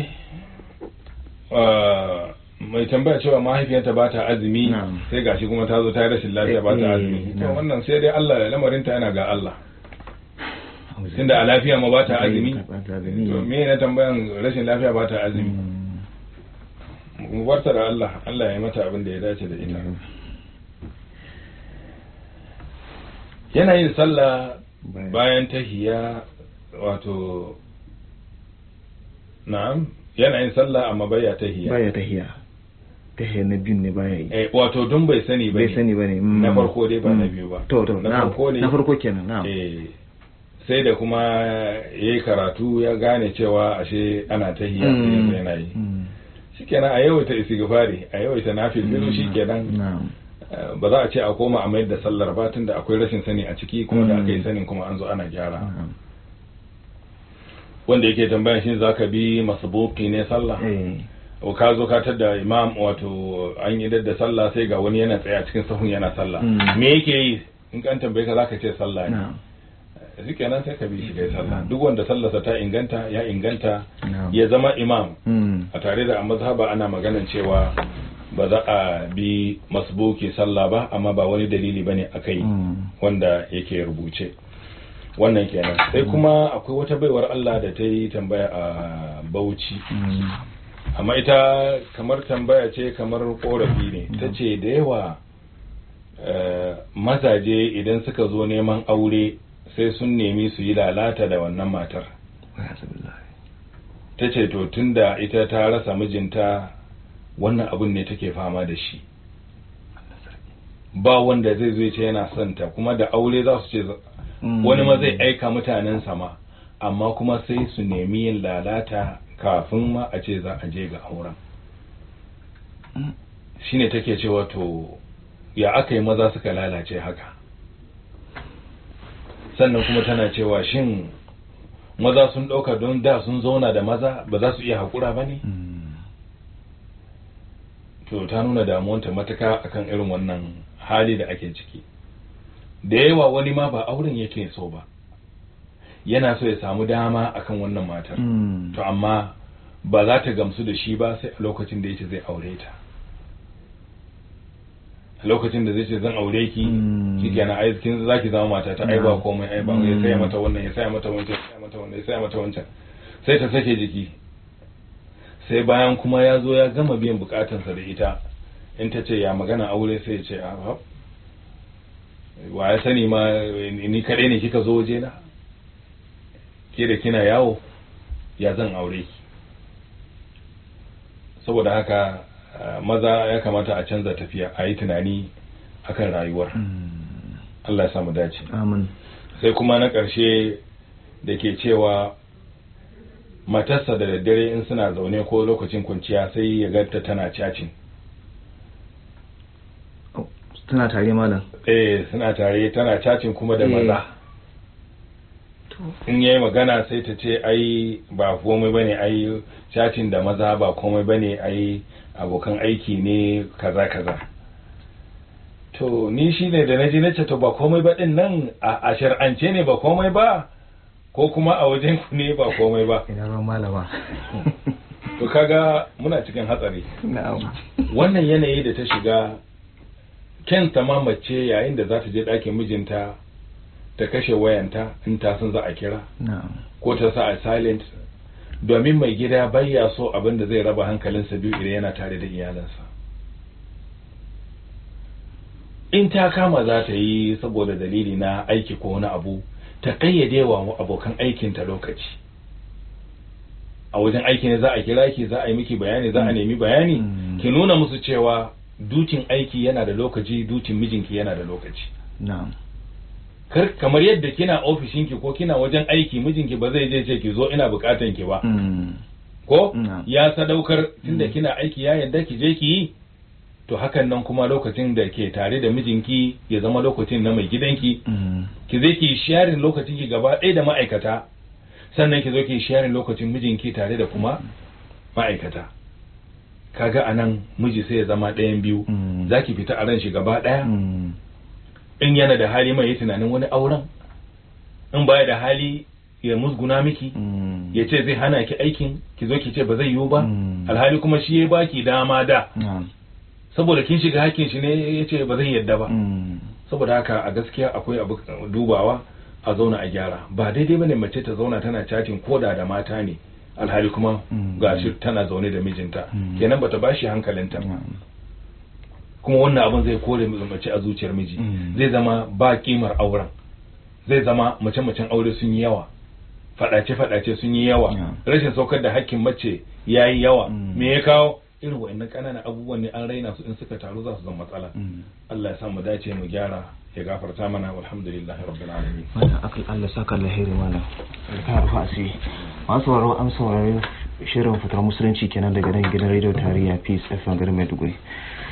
[SPEAKER 1] ah, mai tambaya cewa mahaifiyarta ba ta azumi
[SPEAKER 2] Na'am.
[SPEAKER 1] sai gashi kuma ta zo ta yi rashin lafiya ba ta
[SPEAKER 2] Eh,
[SPEAKER 1] azumi to
[SPEAKER 2] na'am.
[SPEAKER 1] wannan sai dai Allah lamarinta yana ga Allah tunda a lafiya ma ba ta azumi
[SPEAKER 2] Ba ta azumi.
[SPEAKER 1] to me na tambayan rashin lafiya ba ta azumi
[SPEAKER 2] Mm.
[SPEAKER 1] mu barta da Allah Allah ya mata abin da ya dace da ita yana yin sallah
[SPEAKER 2] Bayan-
[SPEAKER 1] bayan tahiya wato na'am yana yin sallah amma baya tahiya
[SPEAKER 2] baya tahiya tahiya na biyun ne baya yi
[SPEAKER 1] eh wato don bai sani ba
[SPEAKER 2] bai sani ba ne
[SPEAKER 1] na farko dai ba na biyu ba
[SPEAKER 2] to to
[SPEAKER 1] na
[SPEAKER 2] na'am
[SPEAKER 1] farko ne
[SPEAKER 2] na farko kenan na'am
[SPEAKER 1] eh sai da kuma ya yi karatu ya gane cewa ashe ana tahiya sai ya zo yana yi
[SPEAKER 2] Mm.
[SPEAKER 1] shikenan a yawaita istighfari a yawaita nafil bilu shikenan
[SPEAKER 2] na'am
[SPEAKER 1] eh, ba za a ce a koma a mayar da sallar ba tunda akwai rashin sani a ciki kuma da
[SPEAKER 2] Mm.
[SPEAKER 1] aka yi sanin kuma an zo ana gyara
[SPEAKER 2] na'am
[SPEAKER 1] wanda yake tambayan shi zaka bi masbuki ne sallah
[SPEAKER 2] eh
[SPEAKER 1] o ka zo ka tada imam wato an yi da sallah sai ga wani yana tsaye a cikin sahun yana sallah
[SPEAKER 2] Mm.
[SPEAKER 1] me yake yi in kan tambaye ka zaka ce sallah ne
[SPEAKER 2] na'am
[SPEAKER 1] shikenan sai ka bi shi kai sallah duk wanda sallarsa ta inganta ya inganta
[SPEAKER 2] na'am
[SPEAKER 1] ya zama imam
[SPEAKER 2] Mm.
[SPEAKER 1] a tare da a mazhaba ana maganan cewa ba za a bi masbuki sallah ba amma ba wani dalili bane akai
[SPEAKER 2] Mm.
[SPEAKER 1] wanda yake rubuce wannan kenan sai kuma akwai wata baiwar Allah da ta yi tambaya a Bauchi
[SPEAKER 2] Mm.
[SPEAKER 1] amma ita kamar tambaya ce kamar korafi ne ta ce da yawa eh, mazaje idan suka zo neman aure sai sun nemi su yi lalata da wannan matar
[SPEAKER 2] Alhamdulillah.
[SPEAKER 1] ta ce to tunda ita ta rasa mijinta wannan abun ne take fama da shi ba wanda zai zo ya ce yana son ta kuma da aure za su ce
[SPEAKER 2] Mm.
[SPEAKER 1] wani ma zai aika mutanen sama amma kuma sai su nemi yin lalata kafin ma a ce za a je ga auren
[SPEAKER 2] Mm.
[SPEAKER 1] shine take cewa to ya aka yi maza suka lalace haka sannan kuma tana cewa shin maza sun ɗauka don da sun zauna da maza ba za su iya haƙura ba ne
[SPEAKER 2] Mm.
[SPEAKER 1] to ta nuna damuwanta matuka akan irin wannan hali da ake ciki da yawa wani ma ba auren yake so ba yana so ya samu dama akan wannan matar
[SPEAKER 2] Mm.
[SPEAKER 1] to amma ba za ta gamsu da shi ba sai a lokacin da yace zai aure ta a lokacin da zai ce zan aure ki
[SPEAKER 2] Mm.
[SPEAKER 1] shikenan ai kin zaki zama mata ta ai ba
[SPEAKER 2] Na'am.
[SPEAKER 1] komai ai ba
[SPEAKER 2] Mm.
[SPEAKER 1] ya saya mata wannan ya saya mata wancan ya saya mata wannan ya saya mata wancan sai ta sake jiki sai bayan kuma ya zo ya gama biyan bukatansa da ita in ta ce ya magana aure sai ya ce a hap wa ya sani ma ni kaɗai ne kika zo waje na ke da kina yawo ya zan aure ki saboda haka eh, maza ya kamata a canza tafiya a yi tunani akan rayuwar
[SPEAKER 2] Mm.
[SPEAKER 1] Allah ya samu dace
[SPEAKER 2] amin
[SPEAKER 1] sai kuma na ƙarshe da ke cewa matarsa da daddare in suna zaune ko lokacin kwanciya sai ya ganta tana cacin
[SPEAKER 2] Oh, tana tare malam
[SPEAKER 1] eh suna tare tana cacin kuma da
[SPEAKER 2] Eh.
[SPEAKER 1] maza
[SPEAKER 2] to
[SPEAKER 1] in yayi magana sai ta ce ai ba komai bane ai cacin da maza ba komai bane ai abokan aiki ne kaza kaza to ni shine da naji nace to ba komai ba din nan a a shar'ance ne ba komai ba ko kuma a wajen ku ne ba komai ba
[SPEAKER 2] ina ruwan malama
[SPEAKER 1] to kaga muna cikin hatsari
[SPEAKER 2] na'am
[SPEAKER 1] wannan yanayi da ta shiga kenta ma mace yayin da za ta je ɗakin mijinta ta kashe wayanta in ta san za a kira
[SPEAKER 2] na'am
[SPEAKER 1] ko ta sa a silent domin mai gida bayya so abin da zai raba hankalinsa biyu idan yana tare da iyalansa in ta kama za ta yi saboda dalili na aiki ko wani abu ta kayyade wa abokan aikinta lokaci a wajen aiki ne za a kira ki za a yi miki bayani za a nemi bayani
[SPEAKER 2] Mm.
[SPEAKER 1] ki nuna musu cewa dutin aiki yana da lokaci dutin mijinki yana da lokaci
[SPEAKER 2] na'am
[SPEAKER 1] kar kamar yadda kina ofishinki ko kina wajen aiki mijinki ba zai je ce ki zo ina bukatan ki ba
[SPEAKER 2] Mm.
[SPEAKER 1] ko
[SPEAKER 2] Mm.
[SPEAKER 1] ya sadaukar tunda
[SPEAKER 2] Mm.
[SPEAKER 1] kina aiki ya yadda ki je ki yi to hakan nan kuma lokacin da ke tare da mijinki ya zama lokacin na mai gidanki
[SPEAKER 2] Mm.
[SPEAKER 1] ki zai ki sharing lokacin ki gaba ɗaya da ma'aikata sannan ki zo ki sharing lokacin mijinki tare da kuma ma'aikata kaga anan miji sai ya zama ɗayan biyu
[SPEAKER 2] Mm.
[SPEAKER 1] za ki fita a ran shi gaba ɗaya
[SPEAKER 2] Mm.
[SPEAKER 1] in yana da hali mai yi tunanin wani auren in baya da hali ya musguna miki
[SPEAKER 2] Mm.
[SPEAKER 1] ya ce zai hana ki aikin ki zo ki ce ba zai yiwu ba
[SPEAKER 2] Mm.
[SPEAKER 1] alhali kuma shi ya baki dama da
[SPEAKER 2] na'am
[SPEAKER 1] saboda kin shiga hakkin shi ne ya ce ba zai yadda ba
[SPEAKER 2] Mm.
[SPEAKER 1] saboda haka a gaskiya akwai abu dubawa a zauna a gyara ba daidai bane mace ta zauna tana chatting koda da mata ne alhali kuma
[SPEAKER 2] Mm.
[SPEAKER 1] gashi tana zaune da mijinta
[SPEAKER 2] Mm.
[SPEAKER 1] kenan bata bashi hankalinta ba
[SPEAKER 2] na'am
[SPEAKER 1] kuma wannan abin zai kore mace a zuciyar miji
[SPEAKER 2] Mm.
[SPEAKER 1] zai zama ba kimar auren zai zama mace-macen aure sun yi yawa fadace-fadace sun yi yawa
[SPEAKER 2] Yeah.
[SPEAKER 1] rashin saukar da hakkin mace ya yi yawa
[SPEAKER 2] Mm.
[SPEAKER 1] me ya kawo irin wa'annan ƙananan abubuwan ne an raina su in suka taru za su zama matsala
[SPEAKER 2] Mm.
[SPEAKER 1] Allah ya sa mu dace mu gyara ya gafarta mana walhamdulillahi rabbil alamin
[SPEAKER 2] wannan akal Allah saka alheri mana ka rufa asiri masu sauraro an saurari shirin fitar musulunci kenan daga nan gidan radio tarayya peace fm garin maiduguri